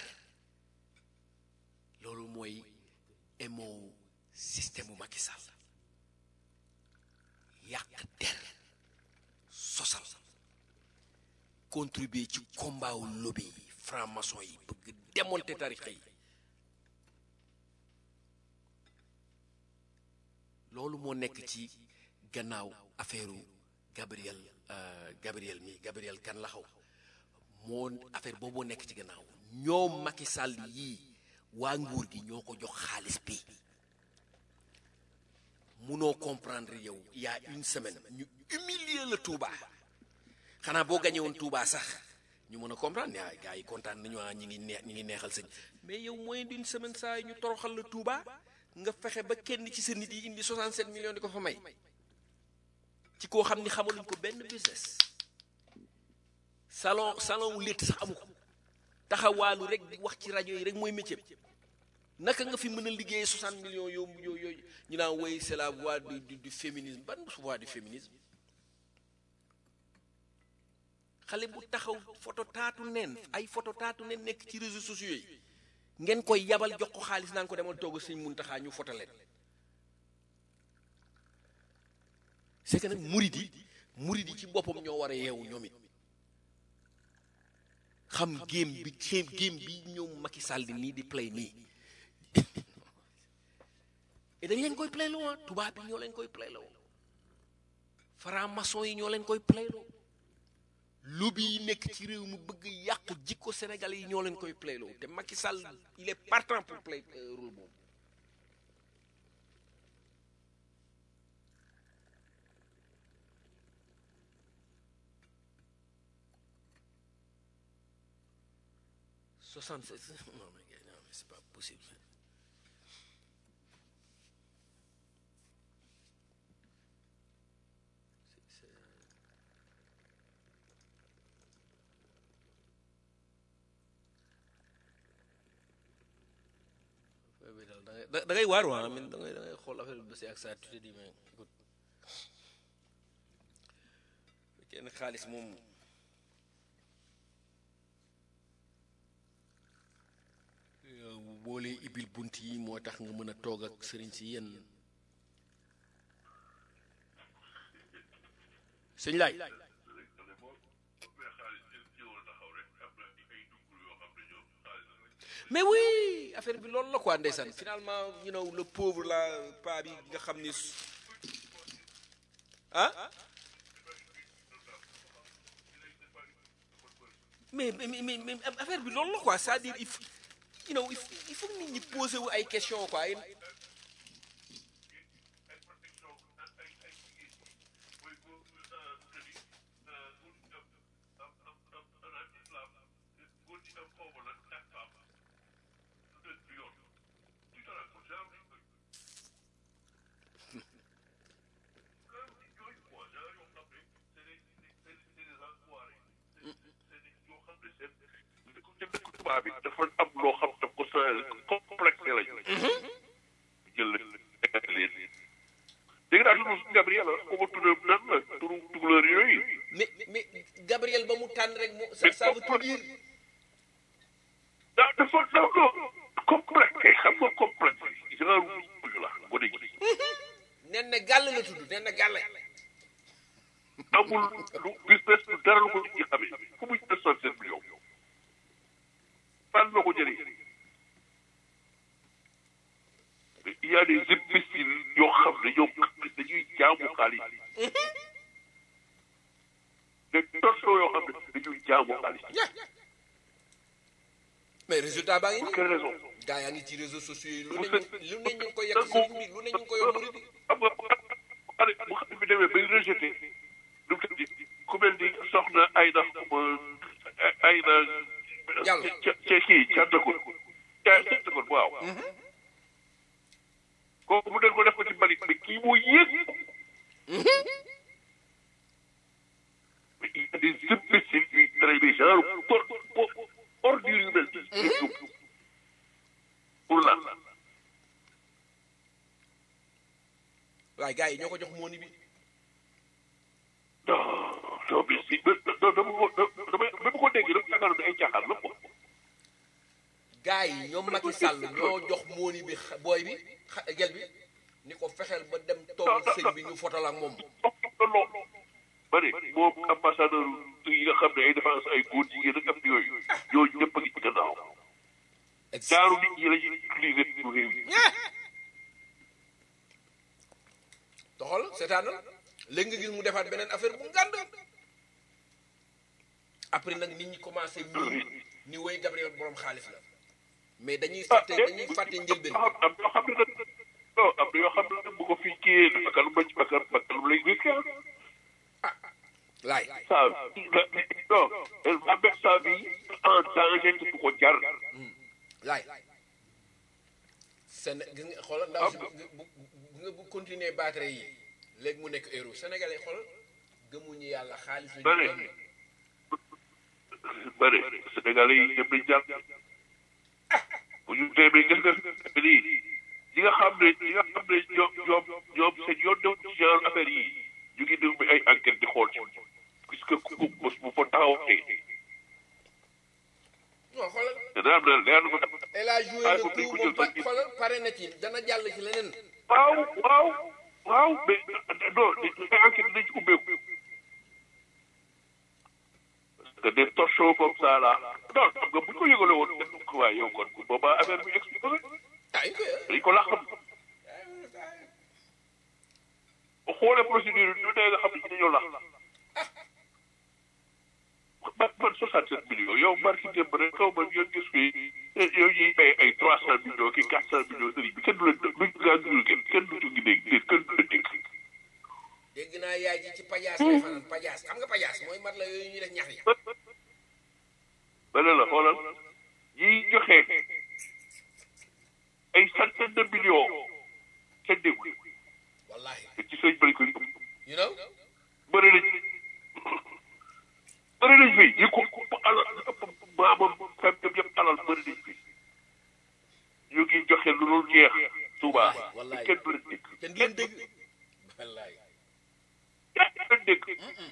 loolu mooy émo système mu Macky Sall yàq der sosal contribuer ci combat wu lobby yi franc-maçon yi bëgg démonter tarixa yi loolu moo nekk ci gannaaw affaire Gabriel euh, Gabriel mi Gabriel kan la xaw moo affaire boobu nekk ci gannaaw ñoom Macky Sall yii waa nguur gi ñoo ko jox xaalis bi munoo comprendre yow il y a une semaine ñu humilier la Touba xanaa boo gañe woon Touba sax ñu mën a comprendre ne ah gars yi kontaan nañu ah ñi ngi neex ñi ngi neexal sëñ mais yow moins d'une semaine saa yi ñu toroxal la Touba nga fexe ba kenn ci sa nit yi indi 67 millions di ko fa may ci koo xam ni xamaluñ ko benn business salon salon wu létt sax amu ko taxawaalu rek di wax ci rajo yi rek mooy métier naka nga fi mën a liggéeyee 60 millions yow yow yooyu ñu naan woy c'est la voie du du du féminisme ban voie du féminisme xale bu taxaw photo taatu neen ay photo taatu neen nekk ci réseaux sociaux yi ngeen koy yabal jox ko xaalis naan ko demal togg sëñ Muntaxa ñu photo leen c'est que nag murid yi murid yi ci boppam ñoo war a yeewu ñoom it xam géem bi géem géem bi ñoom Macky Sall di nii di play nii et dañ leen koy playloo ah tubaab bi ñoo leen koy playloo franc-maçon yi ñoo leen koy playloo lobby yi nekk ci réew mi bëgg yàq jikko sénégalais yi ñoo leen koy playloo te Macky Sall il est partant pour play euh, rôle boobu soixante sept non mais gars, non mais c'est pas possible C'est- c'est- affaire bi daal da ngay da da ngay waar waa min da ngay da ngay xool affaire bi ba si ak saa tu te dis mais écoute kenn xaalis moom yow boo lee ibil bunt yi moo tax nga mën a toog ak sëriñ si yenn sëñ laay mais oui affaire bi loolu la quoi ndeysaan finalement you know le pauvre la pa bi nga xam ni su- ah mais mais mais mais affaire bi loolu la quoi c'est-à-dire il faut you know il faut il faut que nit ñi poser wu ay questions quoi ay- tubaab bi dafa am loo xam daf ko sa complexe lañu jël leen dégg naa turu Gabriel ko ma tudd nan la turu tukulóor yooyu mais mais Gabriel ba mu tànn rek mu ça ça veut tout dire daa dafa dafa complexe xam nga complexe genre buñu la gone gi nen na gàll la tudd nen na gàll amul lu business lu dara lu ko nit ñi xamee fu muy deux cent sept millions fan la ko jëlee il y a des imbéciles yoo xam ne ñoom dañuy jaamu xaalis des torsions yoo xam ne dañuy jaamu xaalis mais résultat baa ngi pour nii quelle raison gaa yaa ngi ci réseaux sociaux yi lu Vous ne faites- ñu lu ne ñu ngi ko yekk sëriñ bi lu ne ñu ngi ko yokk murid bi xam nga xale bu xam bi demee bay rejeté lu mu tëddi ku mel ni soxna Ayda xuma Ayda Diallo. ca ca kii Càndakul ca Càndakul waaw kooku mu den ko def ko ci mbalit mais kii moo yéeg mais il y a des imbéciles yuy traîner genre por por ordure yu mel nii pour lan waaye gaa yi ñoo ko jox mooni bi non non mais si non dama ko dama dama ko dégg rek yaakaar ne ay caaxaan la quoi. gaa yi ñoom Macky Sall ñoo jox mooni bi xa- booy bi xa- gel bi ni ko fexeel ba dem toog ak sëñ bi ñu fotal ak moom non ba ne moom ambassadeur yi nga xam ne ay défense ay góor jigéen ak am yooyu ñooñu ñëpp a ngi ci gannaaw jaaru nit ñi la ñuy utiliser pour réew yi. doxal seetaanal léegi nga gis mu defaat beneen affaire bu ngànd après nag nit ñi commencé miin ni woy Gabriel borom xaalis la mais dañuy fàtte dañuy fàtte njëlbeen am am yoo xam ne nag non am na yoo xam ne nag bu ko fii kii bakkan bañ bakkan bakkan lay risqué laay ça non elle va mettre sa vie en danger te du ko jar. laay Séné gis nga xoolal ndaw si bu bu bu nga bu continuer batterie yi léegi mu nekk euro sénégalais xoolal gëmuñu yàlla xaalis la Bari. ñu bëri Sénégalais yi ñëpp dañ jàpp bu ñu demee gis nga lii ñi nga xam ne ñi nga xam ne ñoom ñoom ñoom seen yoon dem ci genre affaire yi ñu ngi déglu ay enquête di xool ci puisque ku ku bés bu fa taxawatee non xoolal dana am na leer na ko elle a joué Ah, le faut coup que moom ñu ba jël xoolal pare na ci dana jàll ci leneen waaw waaw waaw mais non ay enquête dinañ ci ubbeeku parce que des torchons comme ça là non xam nga bu ñu ko yëgale woon def ko waaye yow kon boobaa affaire bi expliqué na ah il koy dañ ko làqam bu xoolee procédure bi ñu dee nga xam ne ci dañoo làq man man 67 millions yow marki démb rek kaw ma yow gis fi yow ñuy bay ay 300 millions ki 400 millions sëriñ bi kenn du leen duñ gaa dul kenn kenn du ci dégg dégg kenn du leen dégg dégg naa yaay ji ci pajaas lay fanaan pajaas xam nga pajaas mooy mat la yooyu ñuy def ñax yi ba ne la xoolal ñiy joxe ay centaine de millions kenn déggul wallahi te ci sëñ bëri ko yëpp you know bëri nañ bëri nañ fi ñi ko ëpp alal ëpp maamam fem dem yëpp alal bëri nañ fi ñu ngi joxe lu dul jeex Touba wallaay. kenn du leen dégg kenn du leen dégg wallahi kenn du leen dégg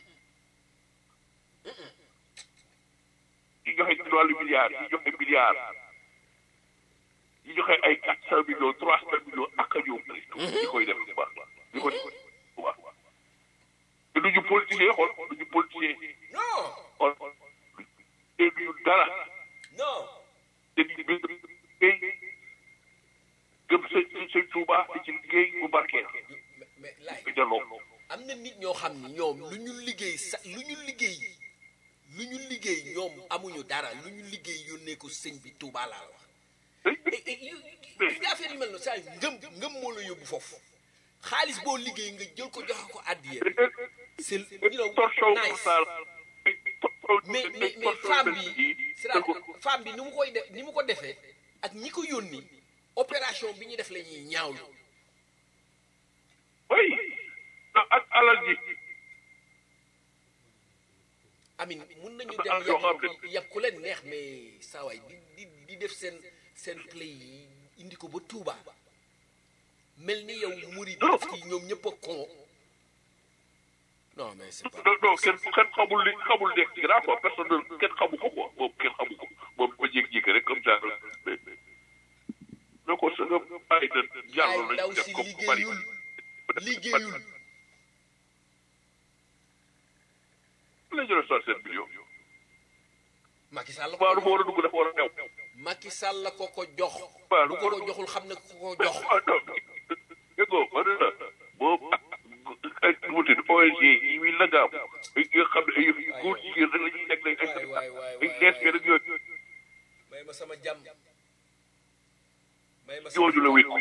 ñi joxe ci wàllu milliards ñi joxe milliards ñi joxe ay quatre cent millions trois cent millions ak a ñëw bëri ñi koy def bu baax ñi koy def bu baax te duñu politicien xool duñu politicien non xool te duñu dara non te di bi liggéey gëm sëñ sëñ Tuuba di ci liggéey bu barkeel mais mais laay bi delloo am na nit ñoo xam ni ñoom lu ñu liggéey sa lu ñu liggéey lu ñu liggéey ñoom amuñu dara lu ñu liggéey yónnee ko sëñ bi Touba laa la wax. et et yu yu affaire yu mel noonu saa ngëm ngëm moo la yóbbu foofu xaalis boo liggéey nga jël ko joxe ko addiya c'est you know torsion nice mais mais mais femme bi c'est-à-dire femme bi ni mu koy def ni mu ko defee ak ñi ko yónni opération bi ñu def la ñuy ñaawlu. oui ak alal ji amin mun nañu Dafa am dem yoo xam yàpp yàpp ku leen neex mais saa waay di di di def seen seen play yi indi ko ba Touba mel ni yow murid Non. yi ñoom ñëpp a con non mais c'est pas non non kenn kenn xamul li xamul nekk ci grand quoi personne ne kenn xamu ko quoi moom kenn xamu ko moom ba jékki-jékki rek comme ça mais mais ko sa nga bàyyi na ay jàll ndaw nañ def si comme ku bari liggéeyul liggéeyul la jëlee soixante-sept millions Macky Sall la waaw lu ko ma war a dugg dafa war a teew Macky Sall la ko ko jox Waaw, bu lu ko war a- ko joxul xam ne ku ko jox ah non dégg nga ma ne la boobu ak ay nu mu tudd ONG yi muy lëngaam ay nga xam ne ay góor jigéen rek la ñuy nekk léegi waay waay waay ay lesbiennes rek yooyu may ma sama jàmm may ma sama jooju la wékku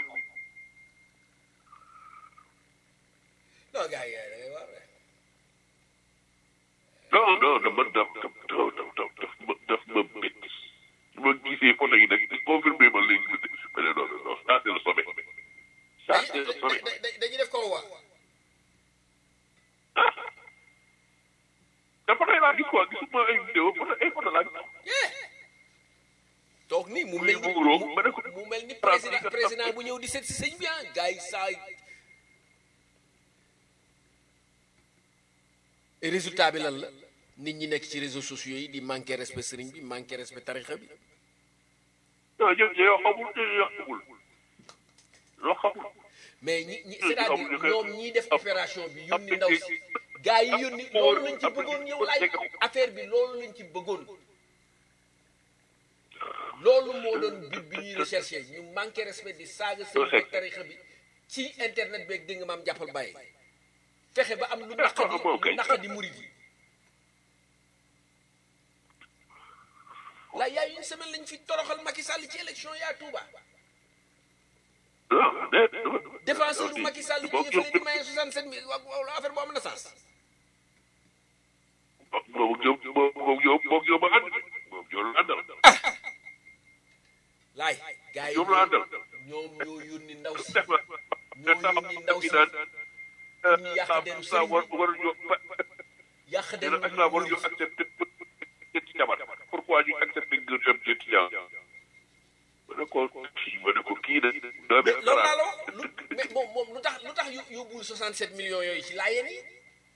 non gars yi da ngay waar de. non non dama daf daf daf daf daf ma daf ma bett ma gisee photo yi nag confirmé ma léegi ma ne non non ça c'est le sommet ça c'est le sommet da- da- dañuy def ko waa te photo yi laa gis quoi gisuma ay vidéo photo ay photo laa gis toog nii mu mel ni Muy muuroo, ma ne ko- mu mel ni président président bu ñëw di seet si sëñ bi ah gars yi saa yi et résultat bi lan la nit ñi nekk ci réseaux sociaux yi di manquer respect sëriñ bi manquer respect tarixa bi non yow yow xamul yow xamul loo xamul mais ñi ñi Hmm, c'est-à-dire xamuñu ko. ñoom ñiy def opération bi yónni ndaw si gars yi yónni loolu lañ ci bëggoon yow laay affaire bi loolu lañ ci bëggoon loolu moo doon but bi ñuy recherché ñu manqué respect di saaga sëñ bi ak tarixa bi ci internet beeg dégg nga maam jàppal bàyyi fexe ba am lu naqadi lu naqadi murid yi la yaa une semaine lañ fi toroxal Macky Sall ci élection yaa Touba non déet défenseur bu Macky Sall jóge fële di maye 67 mille wa wa- affaire bu am na sens moom yow moom yow moom yow ma ànd moom yow la àndal laay gars yi yow la àndal ñoom ñoo yónni ndaw si def na ñoo yónni ndaw si ñu yàq deru sa sëriñ war bi war ñu yàq deru ak la war ñu accepter ñetti jabar pourquoi ñu accepter ngir dem ñetti jabar ma ne ko kii ma ne ko kii de doomi mais loolu laa la wax lu mais moom moom lu tax lu tax yó- yóbbul 67 millions yooyu ci laayeen yi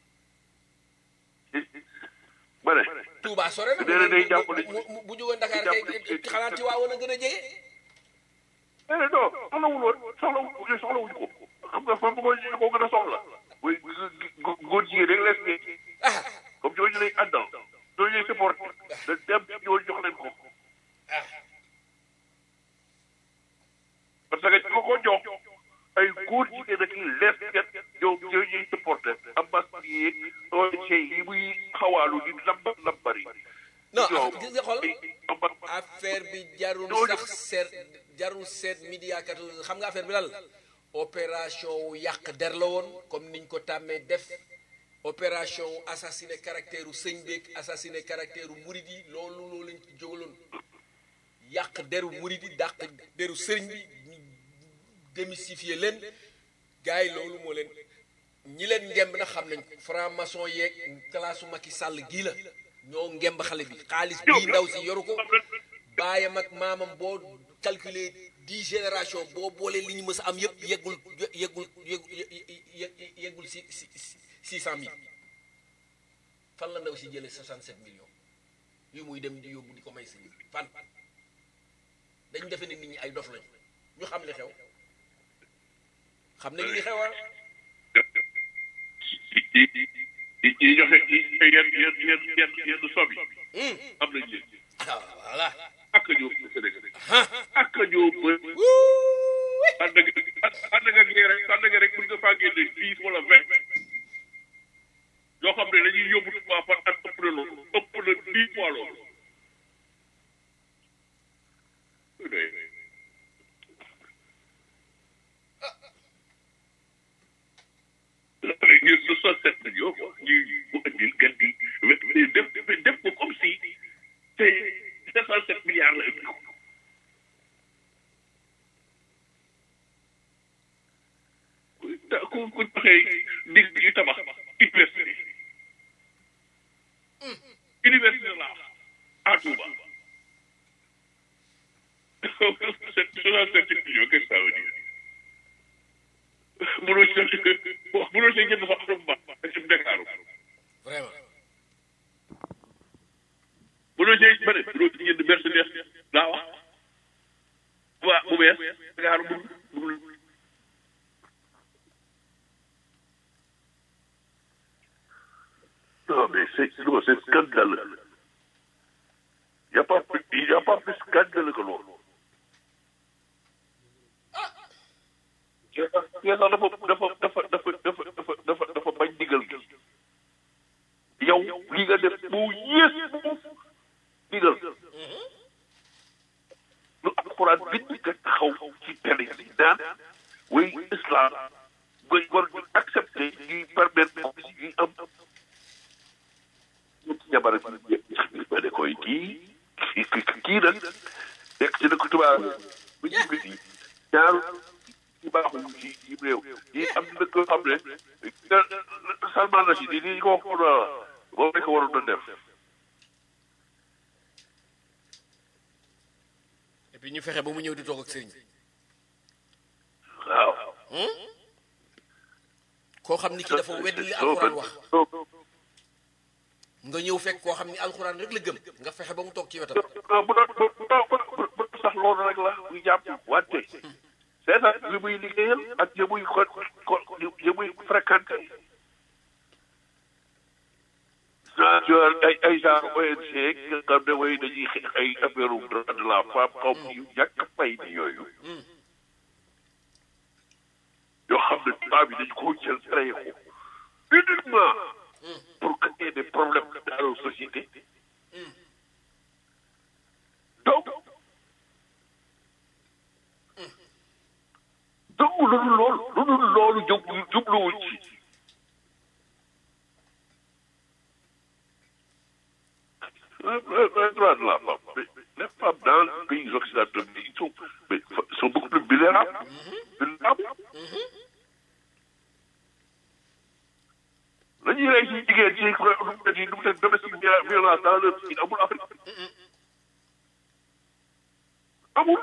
ma ne Touba sore na Déedéet day jàppale bu bu bu jógoon Dakar jàppale kay xanaa Tiwaawoon a gën a jege eh non soxlawul woon soxlawul soxlawuñu ko xam nga fan ko ñu ko gën a soxla muy góor jigéen rek lees ne ah comme ñooñu lay àndal ñooñu lay supporté da dem ñooñu jox leen ko parce que ko ko jox ay góor jigéen ak lees ket ñoom ñooñu ñuy supporté ambassade yi ONG yi muy xawaalu di lambar lambari non ñoom gis nga xool amba- affaire bi jarul Ñooñu- sax seet jarul seet media kat xam nga affaire bi lan la opération wu yàq der la woon comme niñ ko tàmmee def opération wu assassiné caractère u sëñ beeg assassiné caractère u murid yi loolu loolu lañ ci jógaloon yàq deru murid yi dàq deru sëriñ bi ñu démystifier leen gars yi loolu moo leen ñi leen ngemb na xam nañ ko franc maçon yeeg classe u Macky Sall gii la ñoo ngemb xale bi xaalis bii ndaw si yoru ko baayam ak maamam boo calculer dix génération boo boolee li ñu mës a am yëpp yeggul yeggul yeggul ye- yeggul si si six cent mille fan la ndaw si jëlee soixante sept millions yu muy dem di yóbbu di ko may sëñ bi fan dañu defe ne nit ñi ay dof lañu ñu xam li xew xam nañu li xew ah yi yi yi joxe yi yenn yenn yenn yenn yenn sob yi am nañ leen ah voilà ak ak ñoo Sénégal ak ñoo bëri ànd ak ànd ak ak rek ànd ak rek mën nga faa génne dix wala vingt yoo xam ne dañuy yóbbu tubaab par at ëpp na loolu ëpp na dix fois loolu ngir soixante-sept millions quoi ñuy bu andil gan di def def ko comme si te sept cent sept milliards la indi ko da ku ku joxee dig yu tabax université université la à Touba soixante-sept millions qu'est-ce que ça veut dire mënoo ci mënoo ci jënd sax oto bu baax ak ci Dakar vraiment mënoo ci bëri mënoo ci jënd Mercedes laa wax waa bu bees Dakar bu bu Non, mais c'est non, c'est scandaleux. Il n'y a pas plus, il y a pas plus scandaleux que l'autre. yàlla dafa dafa dafa dafa dafa dafa dafa dafa bañ digal gi yow li nga def bu yées digal lu alxuraan bind nga taxaw ci télé yi naan way islam nga war ñu accepté ñuy permettre ñuy am ñun ci jabar bi ma ne koy kii kii nag nekk ci dëkk tubaab bu ñu bi ñaaru ci baaxul ci ci réew yi am na ko xam ne Salman Rachid yi ni ko wax na moom rek waroon na def et puis ñu fexe ba mu ñëw di toog ak sëriñ waaw koo xam ni ki dafa wedd li alxuraan wax nga ñëw fekk koo xam ni alxuraan rek la gëm nga fexe ba mu toog ci wetam non bu doon bu doon bu sax loolu rek la muy jàpp wante seetaan li muy liggéeyal ak ya muy ko ko ya muy fréquenté genre ay ay genre ONG nga xam ne way dañuy xeex ay affaire droit de la femme xaw ma yu ñàkk fay ni yooyu yoo xam ne tubaab yi dañ koo jël créé ko uniquement pour créer des problèmes dans nos sociétés donc donc lu dul loolu lu dul loolu jub jubluwuñ ci droit de la femme mais les femmes dans les pays occidentaux ils sont mais sont beaucoup plus vulnérables vulnérables la ñuy rey ci jigéen ci nu mu leen domestique violence dans leur pays amul Afrique amul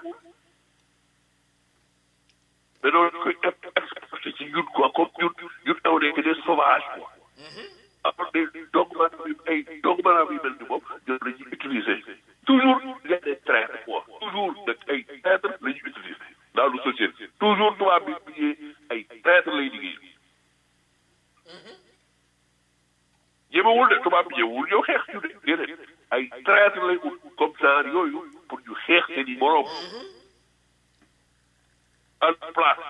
mais loolu koy exporté ci ñun quoi comme ñun ñun on est que des sauvages quoi alors des doomu maanaam yu ay doomu maanaam yu mel ni moom ñoom la ñuy utiliser toujours il y a des traîtres quoi toujours nag ay traîtres la ñuy utiliser dans le société toujours tubaab bi liggéey ay traîtres lay liggéey ñemewul de tubaab bi ñemewul ñëw xeex ñu de déedéet ay traîtres lay ut comme genre yooyu pour ñu xeex seen i moroom en place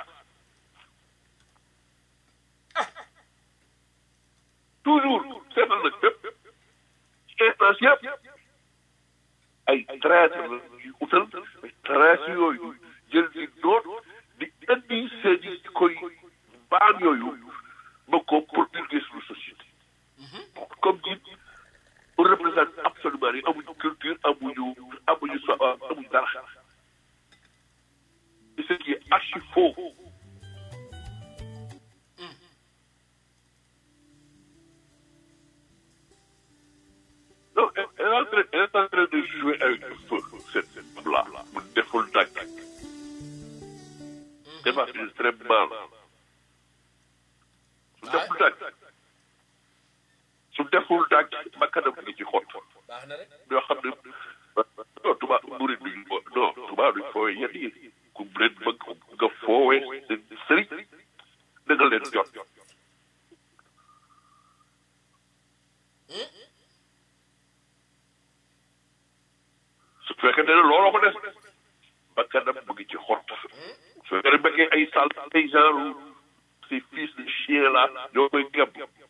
toujours seetal nag bépp instance yëpp ay traître la ñuy utal ay traître yooyu jël di doot di indi seen i koy baam yooyu ba ko promulguer suñu société comme dit on représente absolument rien amuñu culture amuñu amuñu so amuñu dara et ce qui est archi faux non elle est en train elle est en train de jouer avec le feu cette cette femme-là mu deful dàgg dafa très mal su deful dàgg su deful dàgg bakkanam ngi ci xott baax na rek yoo xam ne non tubaab murid duñ ko non tubaab duñ foowee yenn yi ku leen bëgg nga foowee seen sëriñ da nga leen jot su fekkente ne looloo su nga bëggee ay sal ay genre ces fils de chien là ñoo koy gëm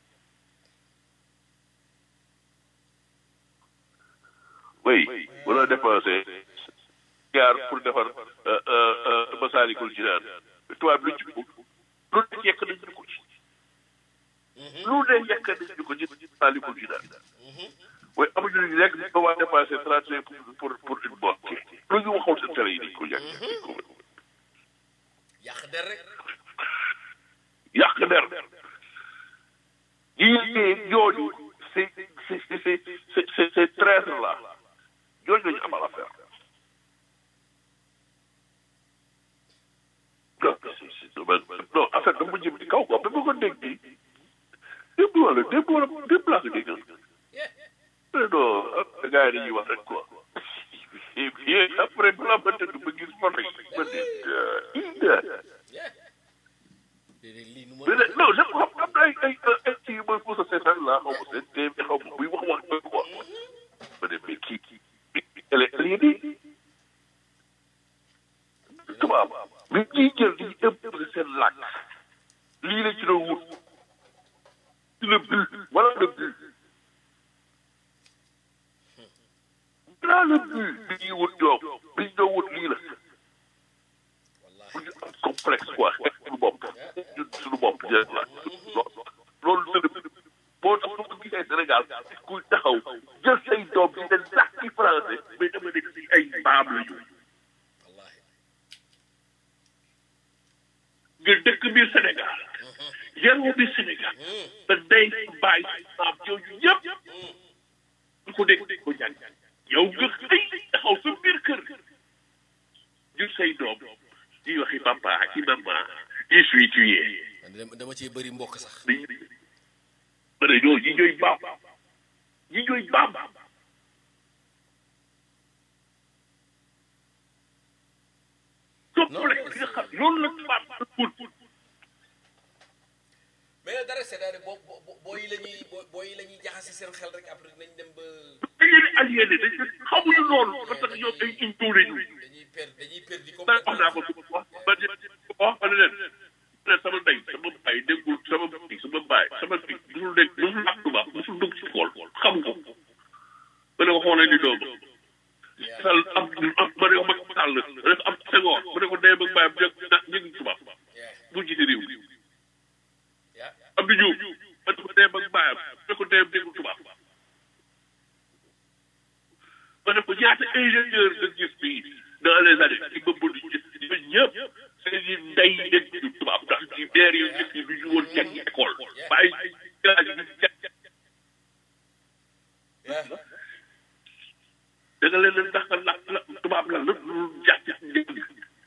oui bu la dépensé gaar pour defar Masaalikul Jinaan tubaab lu ci lu ne yekk nañ ñu ko ci lu ne yekk nañ ñu ko ci Masaalikul Jinaan waaye amuñu lu ñu lekk ñu ko waa dépensé trente cinq pour pour une bonne lu ñu waxoon seen télé yi dañ ko yàq yàq der rek yàq der ñii ñooñu c'est c'est c'est c'est c'est c'est traître là ñooñu lañu amal affaire non non affaire dama jëm ci kaw quoi ba ma ko dégg nii démb wala démb wala démb laa ko dégg mais non gars yi dañuy wax rek quoi et après bu la ma tëdd ba gis photo yi ma ne lii nu mais non je xam am na ay ay ay kii mooy pour sa seetaan laa xaw ma seen tee xaw ma buy wax wax ba quoi ma ne mais kii kii elle est elle est nii tubaab mais ñiy jël di imposer seen làkk lii la ci doon wut ci le but voilà le but voilà le but bi ñuy wut ñoom bi ñu doon wut lii la bu ñu am complexe quoi suñu bopp ñun suñu bopp jël la loolu c'est boo tax su ko gisee Sénégal kuy taxaw jël say doom di leen làkki français mais dama nekk si ay baam la ñu wallahi nga dëkk biir Sénégal yaroo biir Sénégal te day bàyyi maam yooyu yëpp du ko dégg ko jàng yow nga xëy taxaw sa biir kër jur say doom di waxi papa ak i maman je suis tué man dama dama cee bëri mbokk sax bi ma ne ñoo ñi ñooy baam ñi ñooy baam complexe bi nga xam loolu la tubaab wut mais dara c'est-à-dire boo boo boo yi la ñuy boo boo yi la ñuy jaxase seen xel rek après nañ dem ba dañ leen di aliéné dañ leen xamuñu loolu parce que ñoom ay impôt lañu dañuy per dañuy perdi da wax naa ko complètement wax ba di wax ma ne leen ne sama ndey sama baay déggul sama bi sama baay sama bi musul dégg musul làkk tubaab musul dugg ci xool xam ko ma ne ko xoolee ni doom sal am am ma ne ko mag sàll rek am sengoor ma ne ko dee ba baayam jëg na jëg tubaab bu jiite réew yaa Abdou Diouf ma ne ko dee ba baayam ma ne ko dee déggu tubaab ma ne ko ñaata ingénieur nga gis fii dans les années ci bëbb di gis ñun ñëpp seen i ndey dégg ñu tubaab ndax ci deer yu njëkk yi du ñu woon jàng école bàyyi village bi jàng yaa da nga leen ndax la la tubaab la lépp lu jàpp dégg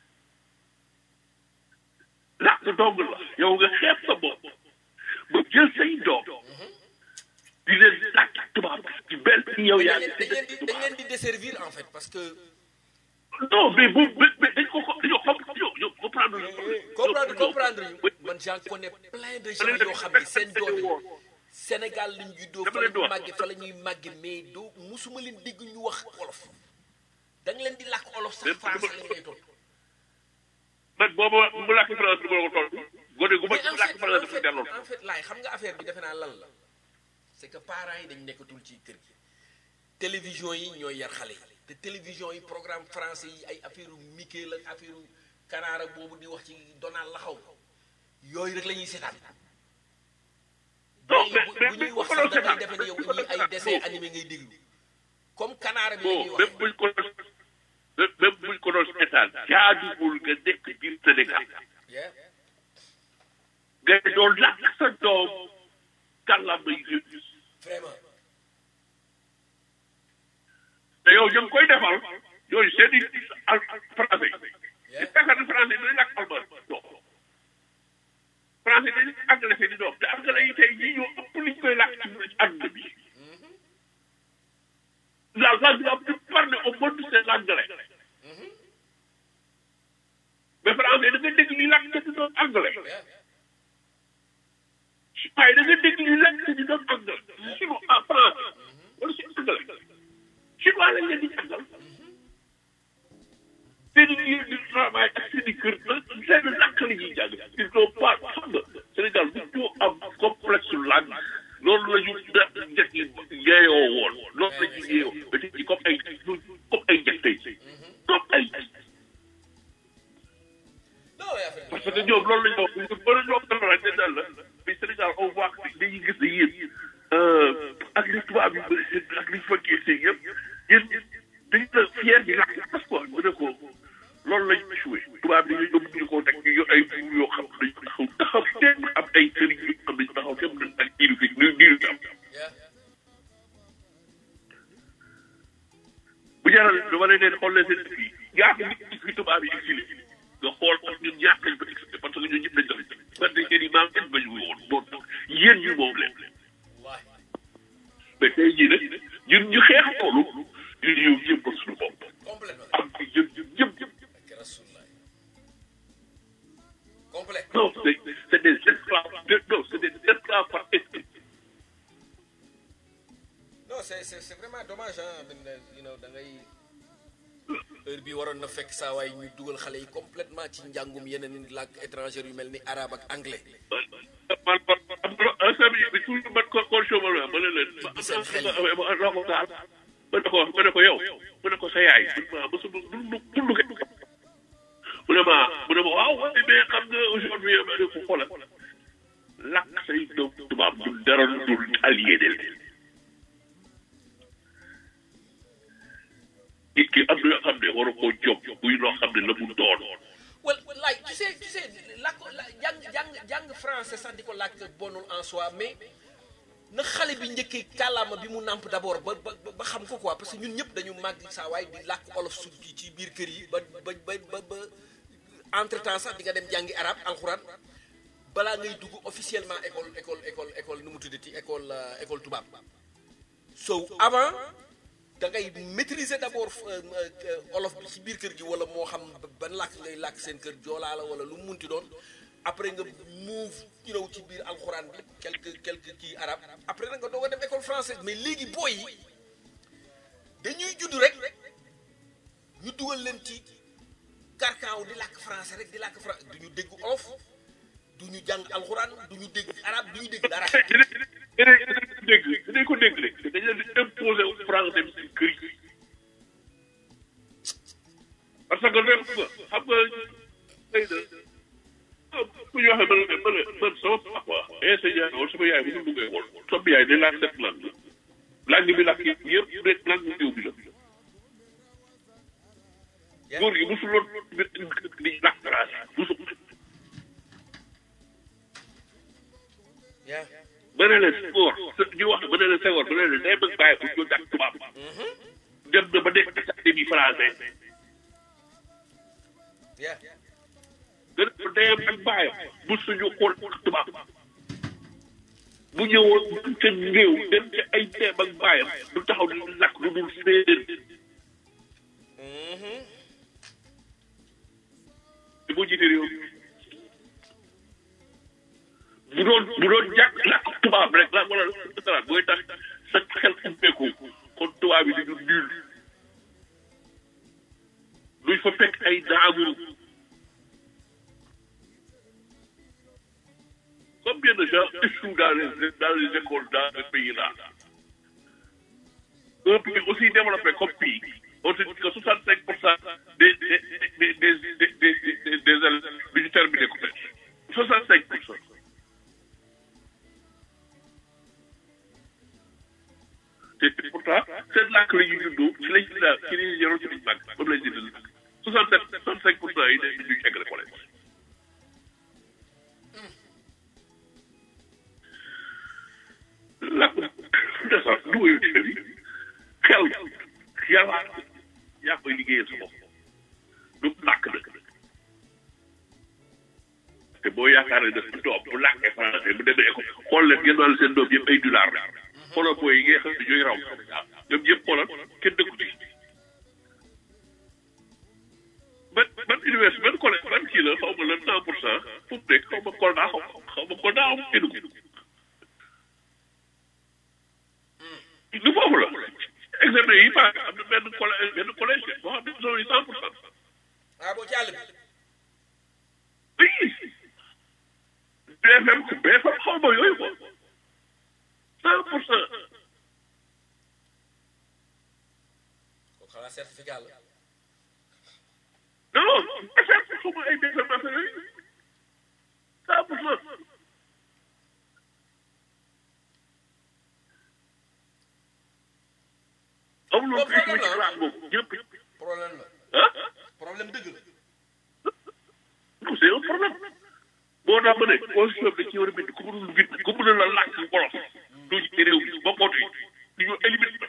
làkk dong la yow nga xeeb sa bopp ba jël say doom di leen làkk tubaab ci benn yow yaa dañ ngi leen di dañ leen di desservir en fait parce que non mais bu mais dañ ko ko dañoo xam dañoo dañoo comprendre comprendre comprendre ñu man j'en connais plein de gens yoo xam ne seen doom yi Sénégal lañ juddoo fa la ñuy màgge fa la ñuy màgge mais doo musuma leen dégg ñu wax olof da nga leen di làkk olof sax français lañ lay tontu man booba mu làkk France du ma ko tontu gone gu ma mais en làkk fait France en dafa fait delloo en fait laay xam nga affaire bi defe naa lan la c'est que parents yi dañ nekkatul ci kër gi télévision yi ñooy yar xale yi te télévision yi programme français yi ay affaire Mickey la affaire kanaara boobu di wax ci Donald la xaw yooyu rek la ñuy seetaan Non, bu mais- mais- bu ñuy mais wax bu ko sax doon da ngay seetaan. defe ne yow ñii ay dessin animé ngay déglu comme kanaara bi la ñuy bon wax même buñ ko doon même buñ ko doon seetaan jaaduwul nga nekk biir Sénégal Yeah. nga doon làkk sa doom kàllaama yi vraiment te yow ñu ngi koy defal yooyu seen i al français di fekk ne français dinañ làkk allemand non français dañuy anglais seen i doom te anglais yi tey ñii ñoo ëpp liñ koy làkk ci ci àdduna bi la langue la plus parlée au monde c'est l'anglais mais français da nga dégg li làkk te di doon anglais waaye da nga dégg li làkk te di doon anglais chinois en français wala si anglais chinois lañ leen di jàngal seen i lieu de travail ak seen i kër la seen làkk la ñuy jàng ils sont pas xam nga Sénégal bu ñu am complexe langue loolu la ñu da njëkk yi yeeyoo woon loolu la ñu yeeyoo ba tey comme ay comme ay njëkk tey comme ay non mais affaire parce que ñoom loolu la ñu wax ñu bëri ñoo ko la ne daal la mais Sénégal on voit que dañuy gis ne yéen ak li tubaab yi bëri seen ak li fekkee seen yëpp yéen dañu la fier di lakk parce que mu ne ko loolu lañ échoué tubaab yi dañuy yóbbu ñu ko teg ñu yor ay buur yoo xam ne dañu taxaw taxaw teem am ay sëriñ yoo xam ne taxaw teem nañ ak diiru fi diiru diiru fi am yeah. bu jaral dama leen leen xool leen seen fii ñaata nit ñi fi tubaab yi exilé nga xool ko ñun ñaata lañ fa exilé parce que ñun ñëpp lañ doon parce que seen i maam kenn bañu woon moo tax yéen ñu moom leen wallahi mais tey jii nag ñun ñu xeex loolu ñu ñëw jëm ko suñu bopp complètement am ci jëm jëm jëm jëm ak rasulullah complet non c'est c'est des esclaves de- non c'est des esclaves par esprit non c'est c'est c'est vraiment dommage ah I mean, you know da ngay heure bi waroon na fekk saa waay ñu dugal xale yi complètement ci njàngum yeneen làkk étranger yu mel ni arabe ak anglais man man am na un sami bi toujours man ko ko chômeur la ma ne leen ma seen xel yi. ma loo ko gaal ma ne ko ma ne ko yow ma ne ko sa yaay ma ma su dundu dundu ke mu ne ma mu ne ma waaw waaye mais xam nga aujourd'hui ma ne ko xoolal lakk say doom tubaab du dara dul aliéné leen nit ki am na yoo xam ne waru koo jóg buy loo xam ne la mu doon well like tu sais tu sais làkk la jàng jàng jàng français sax di ko làkk bonul en soi mais na xale bi njëkkee kàllaama bi mu nàmp d'abord ba ba ba xam ko quoi parce que ñun ñëpp dañu màgg saa waay di làkk olof su ci ci biir kër yi ba ba ba ba ba entre temps sax di nga dem jàngi arabe alxuraan balaa ngay dugg officiellement école école école école nu mu tuddati école euh, école tubaab so avant da ngay maîtriser d'abord euh, euh, olof bi ci biir kër gi wala moo xam ban làkk ngay làkk seen kër joolaa la wala lu mu munti doon après nga move you know ci biir alxuraan bi quelque quelque kii arabe après nag nga doog a dem école française mais léegi booy yi dañuy judd rek ñu dugal leen ci karkaaw di làkk français rek di làkk français du ñu dégg olof du ñu jàng alxuraan du ñu dégg arabe du ñu dégg dara dinañ dinañ dinañ dégg dinañ ko dégg rek dañ leen di imposer wu France dem seen kër yi parce que lépp nga xam nga xëy na bu ñu waxee man man man sama papa enseignant woon sama yaay bu ñu duggee woon sama yaay day laaj sept langue langue bi làkk yëpp rek langue réew bi la góor gi mosul woon di làkk français mosul yeah ba ne leen Senghor ñu wax ba ne leen Senghor ba ne leen day bëgg bàyyi bu ñu jàng tubaab dem na ba nekk académie français yeah gën a deyam ak bàyyam bu suñu xool tubaab bu ñëwoon dem ca réew dem ca ay deem ak bàyyam du taxaw di lakk lu dul séeréer di boo jiite réew bu doon bu doon jàkk lakk tubaab rek la wala dara booy tax sa xel ubbeeku kon tubaab yi dañu nul duñ fa fekk ay daamu Combien de gens échouent dans les, dans les écoles dans ce pays-là Un pays aussi développé comme pays, on se dit que 65% des, des, des, des, des, des, des, des élèves du terminé collège. 65%. te pourtant seen làkk la ñuy juddoo ci lañ ci daal ci lañ yoroo ci lañ màgg moom lañ jënd làkk 67 65 pour cent yi dañ ñu eggale collège làkk de sax du woyu ci bi xel yàlla yaa koy liggéeyal sa bopp du làkk dëkk te boo yaakaar ne daf doom bu làkkee français bu demee école xool leen ngeen wàll seen doom yëpp ay dollar la xoolal booy yi ngay xam ne ñooy raw ñoom yëpp xoolal kenn dëkku ci ban ban université ban collège ban kii la xaw ma la cent pour cent fu mu nekk xaw ma Kolda xaw ma xaw ma Kolda xaw ma Kédougou du foofu la examen yi paase am na benn collège benn collège boo xam ne zone yi cent pour cent ah boo ci àll bi oui BFM BFM xaw ma yooyu ko cent pour cent kon xanaa certificat la non BFM xaw ma ay BFM affaire yooyu cent pour cent amuloo Bon, plus problème ci la. classe boobu ñëpp problème la ah problème dëgg la non c'est un problème boo tax ma ne constitution bi dañ ci war a bind ku mënul bind ku mënul la làkk wolof doo ci réew mi ba mbootu yi di ñu éliminer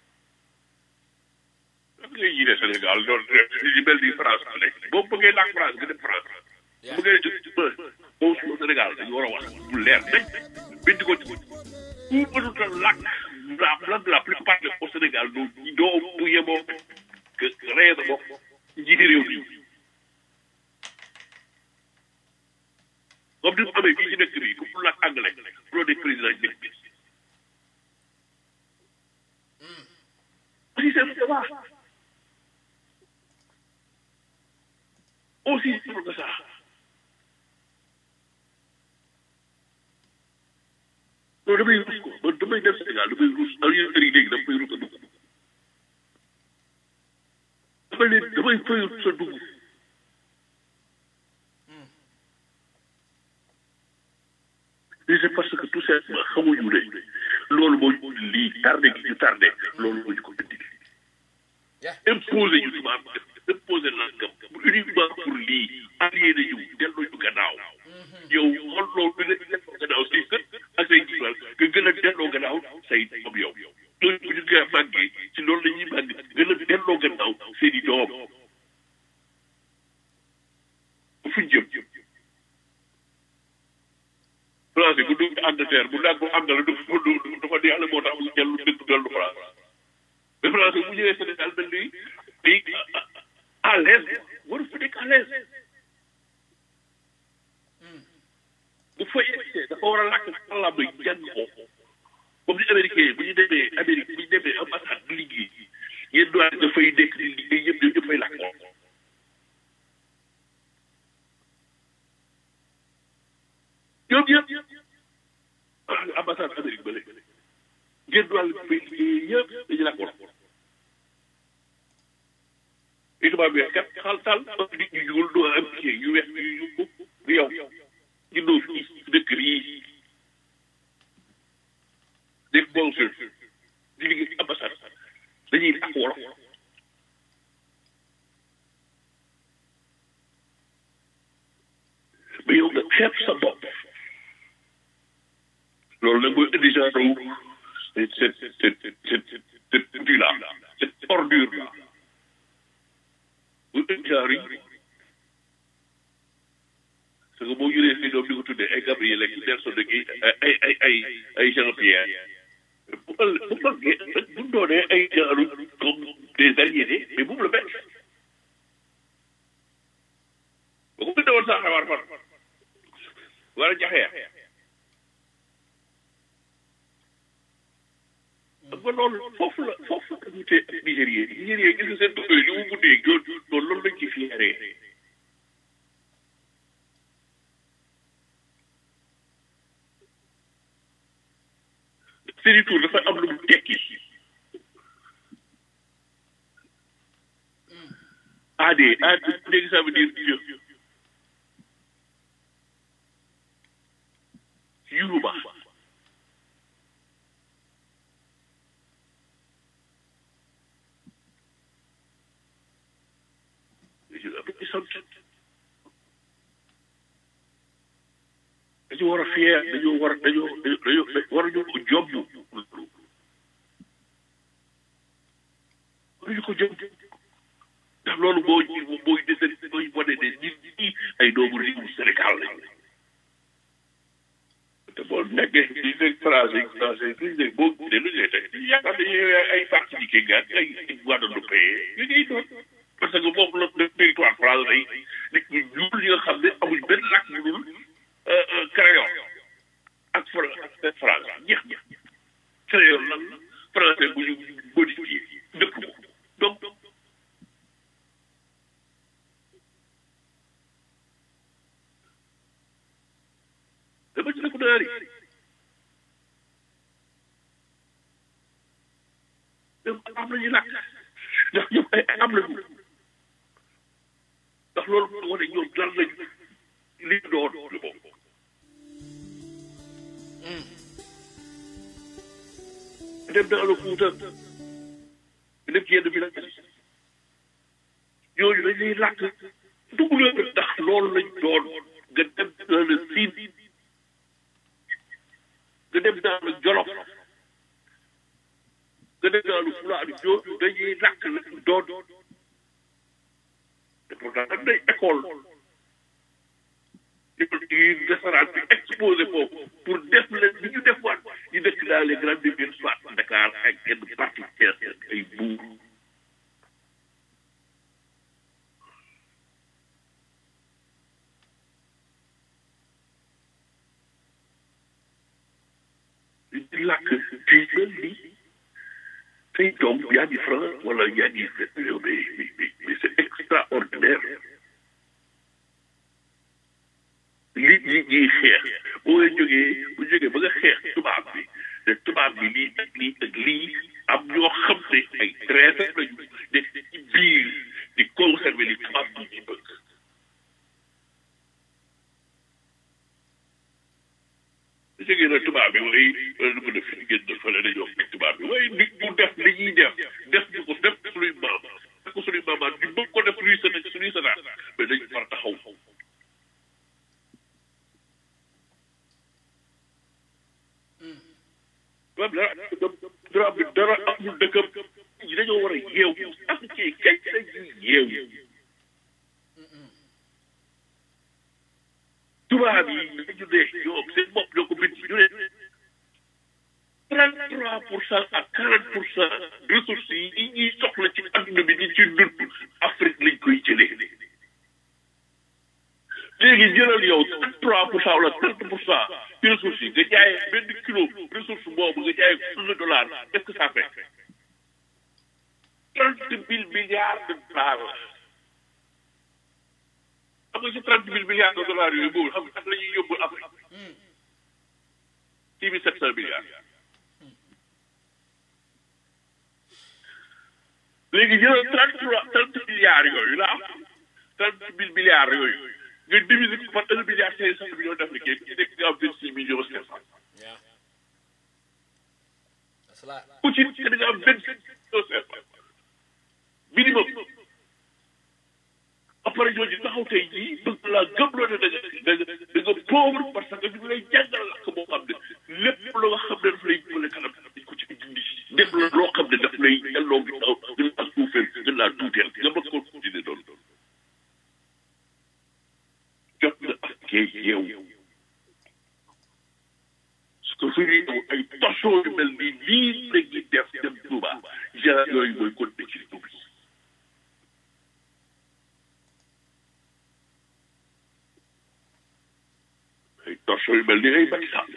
lan ngay yii ne Sénégal doon di mel ni France la nekk boo bëggee làkk France nga dem France bu bëggee def ba boo su Sénégal dañu war a wax bu leer nañ bind ko ci ku mënut a làkk la langue la plupart au Sénégal doo doo bu yemoo que ree sa bopp njiiti réew mi comme ni mu amee fii ci dëkk bi ku mu làkk anglais loo nekk président ci dëkk bi aussi c'est c'est ça aussi simple que ça non damay rus ko man damay dem Sénégal damay rus ak yéen kër yi léegi damay rus a dugg damay leen damay fay rus a dugg et c'est parce que tout simplement xamuñu ne loolu moo ñu lii tardé gi ñu tardé loolu moo ñu ko indi imposé ñu tubaab imposé nangam uniquement pour lii aliéné ñu delloo ñu gannaaw yow xool loolu bi nga delloo gannaaw say sët ak say jiwal nga gën a delloo gannaaw say doom yow loolu bu ñu koy màggee ci loolu la ñuy màgg gën a delloo gannaaw seen i doom fu ñu jëm français bu dugg Angleterre bu dagg am na la du du dafa di yàlla moo tax mu dellu dëkk dellu France mais français bu ñëwee Sénégal mel ni day à l'aise waru fa nekk à l'aise bu fa yegsee dafa war a làkk kàllaama yi jàng ko comme ni américain bu ñu demee Amérique bu ñu demee ambassade di liggéey yéen doyen dafay nekk di liggéey yëpp ñoom ñëppay làkk ko ñoom ñëpp ambassade Amérique ba léegi ngeen doyen fay liggéey yëpp dañu làkk wolof et tubaab bi kat xal tal nit ñu ñuul doo am kii yu weex yu yu du yow ñu doo fii dëkk yi def consul di liggéey ambassade dañuy làkk wolof mais yow nga xeeb sa bopp loolu nag mooy indi genre wu cette cette cette cette cette là cette ordure là bu indi genre yi parce que boo jëlee fii doom di ko tuddee ay Gabriel ak Nelson de Guèye ay ay ay ay Jean Pierre bu ëll bu bëggee bu doonee ay genre comme des aliénés mais bu mu la bett ba ko bindee woon saa xabaar fan war a jaxeer xam nga loolu foofu la foofu la ñu tee ak Nigérien Nigérien gis nga seen dëkk yi li mu guddee joon loolu loolu lañ ci fieree seeni tour dafa am lu mu tekki AD AD léegi ça veut dire Dieu Yoruba dañu war a fier dañu war dañu dañu war a ñu ko jom dañu ko jom ndax loolu boo booy dese booy wane ne nit ñi ay doomu réewu Sénégal lañu te boo nekkee di nekk français français duñ ne boo gisee lu ñu lay teg yaakaar dañuy ay parti di kii gaan ay Guadeloupe yu ngay doon parce que foofu la le territoire français day nit ñu ñuul ñi nga xam ne amuñ benn làkk yu dul créole ak ak France jeex na créole lan la français bu ñu modifié dëkk ko donc naar yi ñoom am nañu làkk ndax ñoom ay am nañu ndax loolu moo wane ñoom lan lañu li ñu doon lu bokk dem dans le Fouta dem ci yenn village ñooñu dañ lay làkk dugg leen ndax loolu lañ doon nga dem dans le Sine nga dem dans le Jolof nga dem dans le Fulaadu ñooñu dañuy làkk lañ doon te pourtant nag day école di nasaraan bi exposé foofu pour def leen li ñu def waat ñu dëkk dans les grandes villes soit Dakar ak yenn partie Thiès ay buur di làkk ci mel ni say doom yaa ngi France wala yaa ngi mais mais mais c'est extraordinaire li ñi ñiy xeex boo nga jógee bu jógee ba nga xeex tubaab bi te tubaab bi lii ak lii ak lii am ñoo xam ne ay traître lañu nekk ci biir di conserver li tubaab bi di bëgg bu jógee na tubaab bi way wala nu ko def fi génn fële dañoo bi tubaab bi way nit mu def li ñuy def def ñu ko def suñuy maam def ko suñuy maamaat ñu bëgg ko def suñuy sëna suñuy sënaat mais dañu far taxaw tubaab dara dara bi dara amul dëkkam ñi dañoo war a yeew ak ci kañ dañuy yeew tubaab yi dañu ne ñoom seen bopp ñoo ko bind ñu ne trente trois pour cent ak quarante pour cent ressources yi ñuy soxla ci adduna bi di ci dund Afrique lañ koy jëlee léegi jëlal yow trente trois pour cent wala trente pour cent ci ressources yi nga jaayee benn kilo ressource boobu nga jaayee un dollar qu'est-ce que ça fait trente mille milliards de dollars xam nga ci trente mille milliards de dollars yooyu boobu xam nga la ñuy yóbbu Afrique six mille sept cent milliards léegi jëlal trente trois trente milliards yooyu la am trente mille milliards yooyu nga diviser ko par un milliard cinq cent millions d'Africains ci nekk nga am vingt six millions cinq cent ku ci nekk da nga am vingt six millions cinq cent minimum après ñooñu taxaw tey jii bëgg laa gëmloo ne da nga da nga da nga pauvre parce que ñu ngi lay jàngal lakk boo xam ne lépp lu nga xam ne daf lay jëmale kanam dañ ko ci dindi def la loo xam ne daf lay delloo gi taw gën laa suufeel gën laa tuuteel nga bëgg ko continuer doon jot na ak kee yeew parce que fu ñuy ñëw ay toso yu mel nii lii la ñuy def dem Touba genre yooyu mooy continuer ci Touba ay torso yu mel ni ay Macky Sall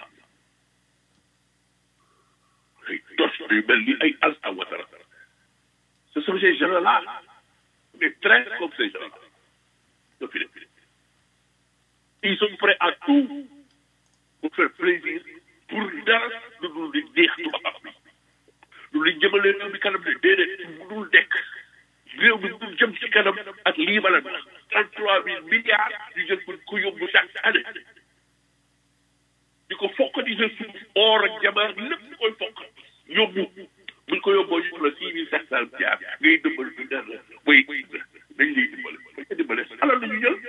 ay torso yu mel ni ay Alassane Ouattara ce sont ces gens-là des traîtres comme ces gens-là ñoo fi nekk ils sont prêts à tout pour faire plaisir pour dara lu dul di neex tubaab bi lu li jëmale réew mi kanam ne déedéet mu dul dekk réew mi dul jëm ci kanam ak lii bala na trente trois mille milliards ñu jël ko ko yóbbu chaque année di ko fokkati sa suuf or ak jabar lépp di koy fokk yóbbu buñ ko yóbboo ñu la six mille sept cent milliards ngay dëmbal du dara way dañ lay dimbale bañ ko dimbale alal la ñu jël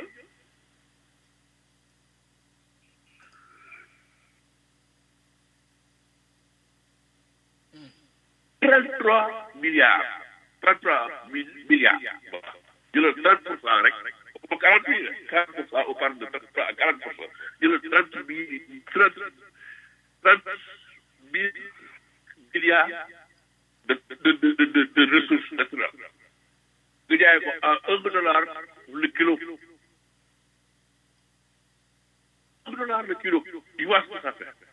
trente trois milliards trente trois mille milliards jëlal trente pour cent rek ba quarante mille quarante pour cent on parle de trente trois à quarante pour cent jëlal trente mille trente trente mille milliards de de de de de ressources naturelles nga jaay ko à un dollar le kilo un dollar le kilo tu vois ce que ça fait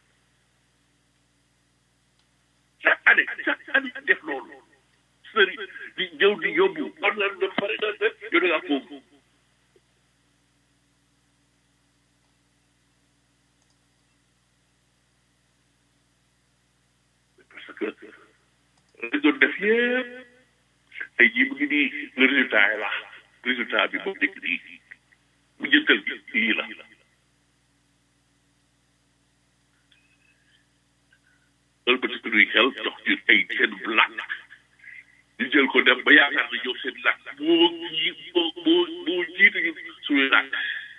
chaque année chaque année def loolu sëri di ñëw di yóbbu on la de pare na def yow da ngaa foofu que dañ doon def yëpp tey jii mu ngi nii le résultat est là résultat bi moo nekk nii bu njëkkal bi lii la loolu ba ci suñuy xel jox ñu ay seen làkk ñu jël ko dem ba yaakaar ne ñoom seen làkk moo ji moo moo moo jiitu ñu suñuy làkk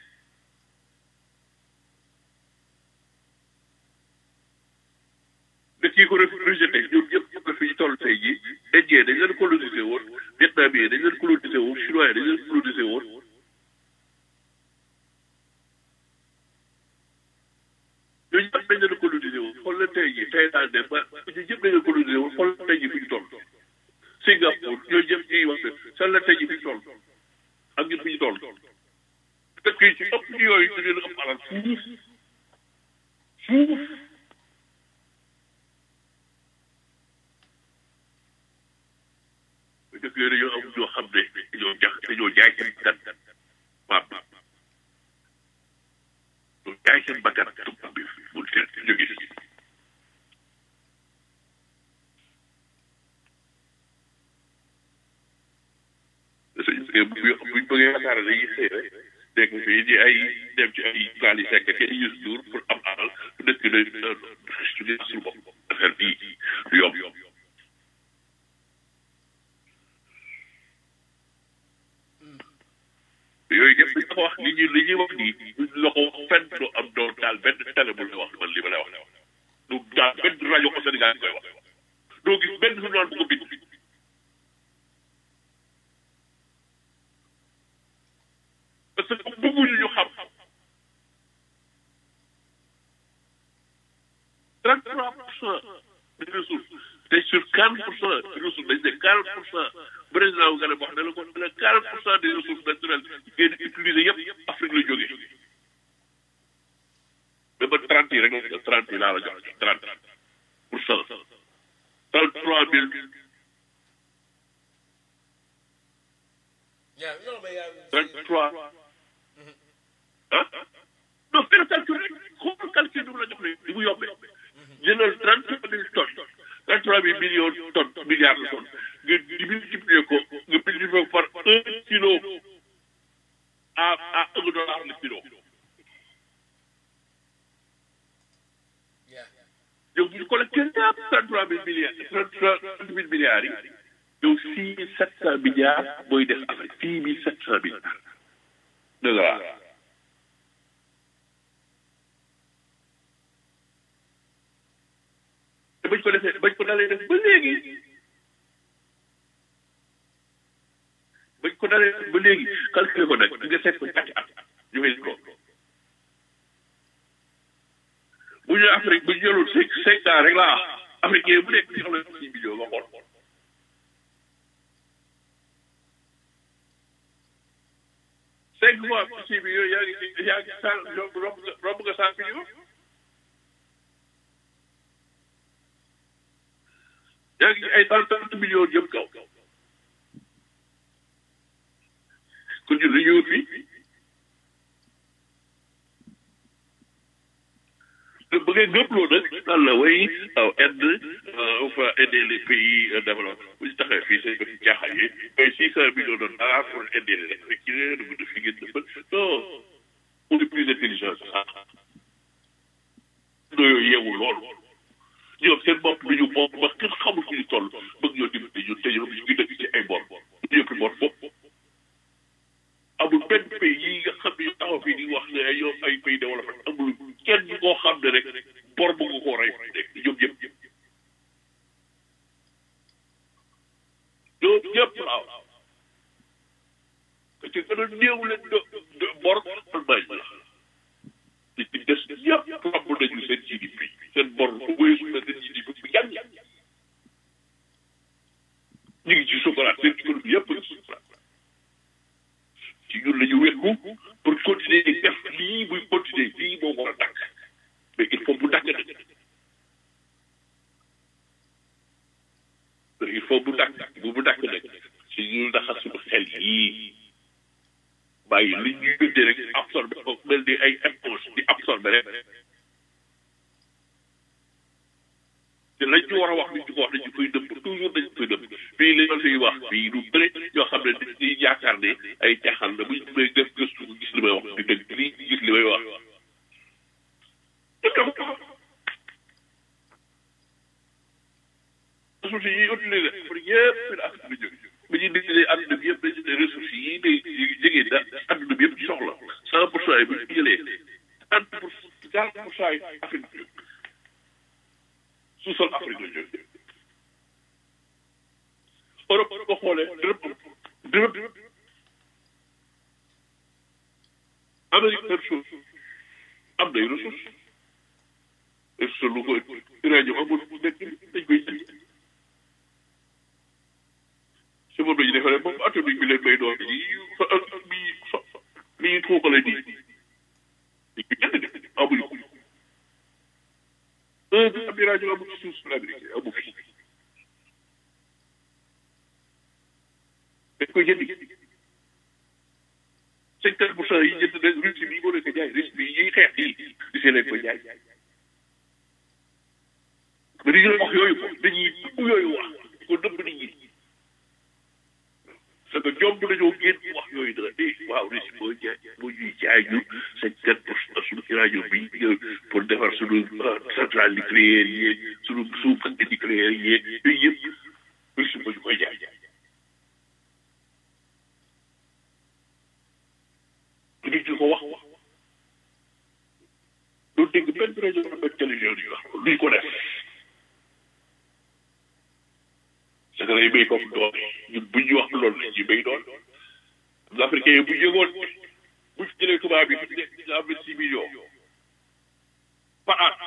dëkk yi ko rejeté ñoom ñëpp ñëpp la fi ñu toll tey jii indien dañ leen colonisé woon vietnamien dañ leen colonisé woon chinois dañ leen colonisé woon ñooñu ñëpp dañ leen colonisé woon xool leen tey jii tey daal de ba ñu ñëpp dañ leen colonisé woon xool leen tey jii fi ñu toll Singapour ñooñu ñëpp ñuy wax ne san la tey jii fi ñu toll ak ñun fi ñu toll dëkk yi ci ëpp ñu yooyu ñu leen ëpp alal fuuf fuuf dëkk yooyu dañoo am ñoo xam ne dañoo jax dañoo jaay seen bakkan waaw dañoo jaay seen bakkan tubaab bi mu teel jóge si suñ buñ bëggee yaakaar dañuy xëy rek dégg fii di ay dem ci ay gaal yi sekk ke yus duur pour am alal dëkk day suñu suñu bopp affaire bii du yomb yooyu yëpp dañ ko wax li ñuy li ñuy wax nii duñ la ko wax fenn du am doon daal benn télé bu lay wax man li ma lay wax du daal benn rajo ko Sénégal di koy wax doo gis benn journal bu ko bind parce que bëgguñu ñu xam 33 pour cent des ressources te sur 40 pour cent des ressources dañ ne 40 pour cent président wu nga ne wax ne la ko ne 40 pour cent des ressources naturelles ngeen di utiliser yëpp Afrique la jógee mais ba 30 yi rek la 30 yi laa la jox 30 pour cent 33 mille Yeah, no, mais yeah, 33 ah non fais le calcul rek xool calcul bi mu la jox ne ni mu yombee jëlal 33 mille tonnes 33 mille millions tonnes milliards de tonnes nga di multiplier ko nga multiplier ko par un kilo à à un dollar le kilo yeah. yow bu ñu collecté ñëpp 33 mille milliards 33 mille milliards yi yow 6 mille 700 milliards mooy des Afrique 6 mille 700 milliards de dollars te bañ ko defee bañ ko dalee def ba léegi bañ ko dalee def ba léegi calculé ko nag nga seet ko ñetti at ñu fay ko bu ñu Afrique bu ñu jëloon cinq cinq ans rek laa africain bu nekk ñu xam ne six millions nga xool cinq fois six millions yaa ngi yaa ngi cent romb romb nga cent millions yaa ngi ay cent trente millions jëm kaw kon ñun dañuy wut fii bu ngeen gëmloo nag naan la way waaw aide on va aider les pays développés bu ñu taxee fii seen bëri jaaxal yi ay six cent millions de dollars pour aider les Africains de de fi ngeen defal non on est plus intelligent que ça no yooyu yeewu lool ñoom seen bopp du ñu bopp ba kenn xamul fu ñu toll bëgg ñoo dimbali ñun te ñoom ñu ngi dëkk ci ay bor ñu yëpp bor bopp amul benn pays yi nga xam ne taxaw fii di wax ne ay yow ay pays développé amul kenn koo xam ne rek bor bu nga koo rey rek ñoom ñëpp ñoom ñëpp waaw te ci gën a néew leen do bor Allemagne la te ci des ñëpp romb nañu seen GDP seen bor wéesu na seen GDP bu yàgg ñu ngi ci sukuraat seen économie yëpp ngi sukuraat ci ñun la ñu wékku pour continuer def lii muy continuer lii moo war a dakk mais il faut mu dakk nag il faut mu dakk bu mu dakk nag si ñu daxa suñu xel yii bàyyi li ñuy yónnee rek absorbé ko mel ni ay éponge di absorbé rek te lañ ci war a wax duñ ci ko wax dañ ci koy dëpp toujours dañ koy dëpp fii li ma fiy wax fii du bëri yoo xam ne dañuy yaakaar ne ay caaxaan la buñ may def gëstu gis li may wax di dëgg lii gis li may wax ressources yi utilisé pour yëpp la Afrique la jóge ba ñuy décidé àdduna bi yëpp dañu ne ressources yi day jege da àdduna bi yëpp ci soxla cent pour cent yi bu ñu jëlee trente pour quarante pour cent yi Afrique la jóge sous-sol Afrique la jóge Europe ko xoolee dërëb dërëb Amérique même chose am nay ressources ressources lu ko uranium amul nekk dañ koy jël si moom lañu defaree moom atomique bi leen may doon yi bi bi ñu tuuxale nii dañ ko jënd de amuñu ko un bi am uranium amul ci suuf si l'Amérique amu fi dañ koy jëndi cinquante pour cent yi jënd na Russie bii moo leen ko jaay Russie bii yiy xeex yi di see leen ko jaay mais dañuy wax yooyu ko dañuy dugg yooyu wax ko nëbb nit ñi parce que ñoom dañoo génn wax yooyu dara eh waaw Russie moo jaay moo ñuy jaay ñu cinquante pour cent suñu uranium bi pour defar suñu centrale nucléaire yi suñu suuf nucléaire yi yooyu yëpp Russie moo ñu koy jaay nit ñi ko wax doo dégg benn rajo benn télévision yi wax duñ ko def c'est que day béy comme doole ñun bu ñu wax loolu la ñuy béy doole am africain yi bu ñu yëgoon bu ñu jëlee tubaab bi fi mu nekk dina am vingt six millions par at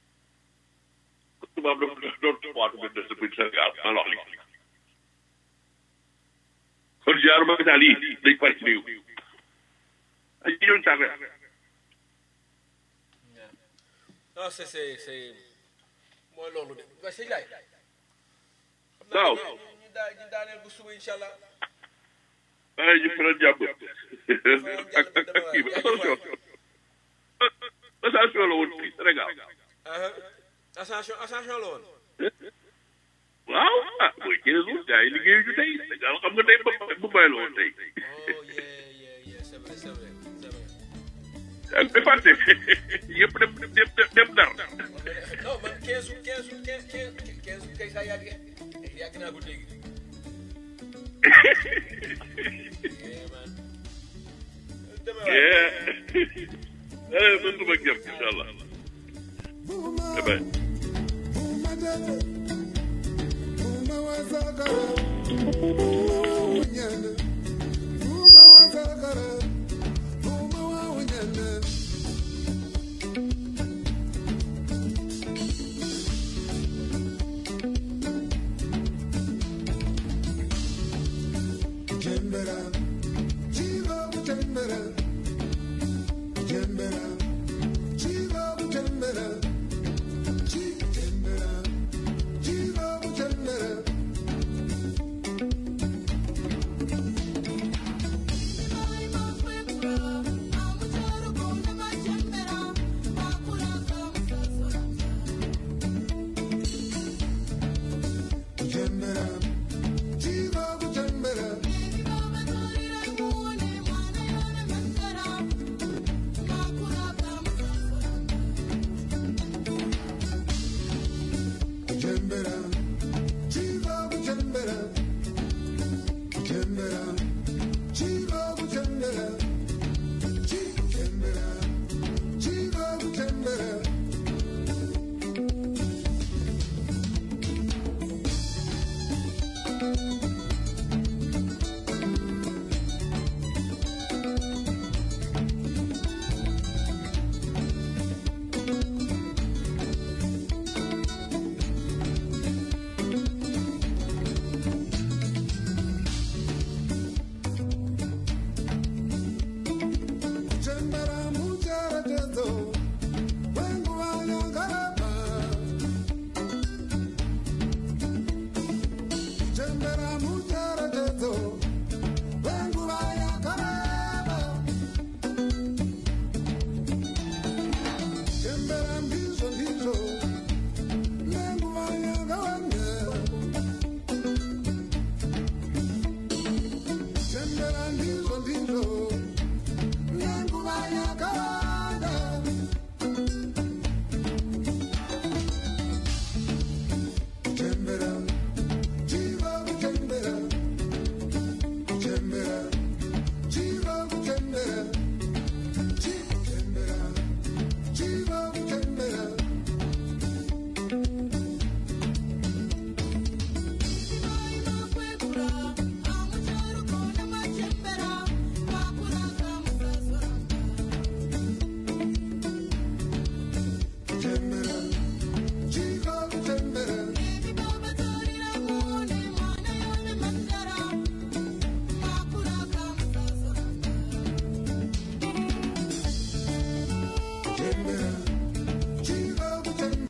tubaab dafa doon waatu benn sa biir Sénégal maa la wax li kon genre magasin yi dañ pare ci réew ay ñooñu tardé non c'est c'est c'est mooy loolu de waaye sëñ Laye. waaw ñu daa ñu daaneel bu suba incha allah. waaye ñu faral jàpp ak ak ak kii bi attention attention la woon fii Sénégal ascension ascension la woon. waaw ah mooy quinze jours gars yi liggéeyu ñu tey Sénégal xam nga tey ba bu bàyyi la woon tey oh yeah yeah yeah c'est vrai c'est vrai c'est vrai. ak ba fàtte yëpp dem dem dem dar non man 15 août 15 août 15 15 15 août kay saa yàgg yàgg naa ko dégg. yeah man. deme waay. eh man du ma jëm incha allah damay Thank na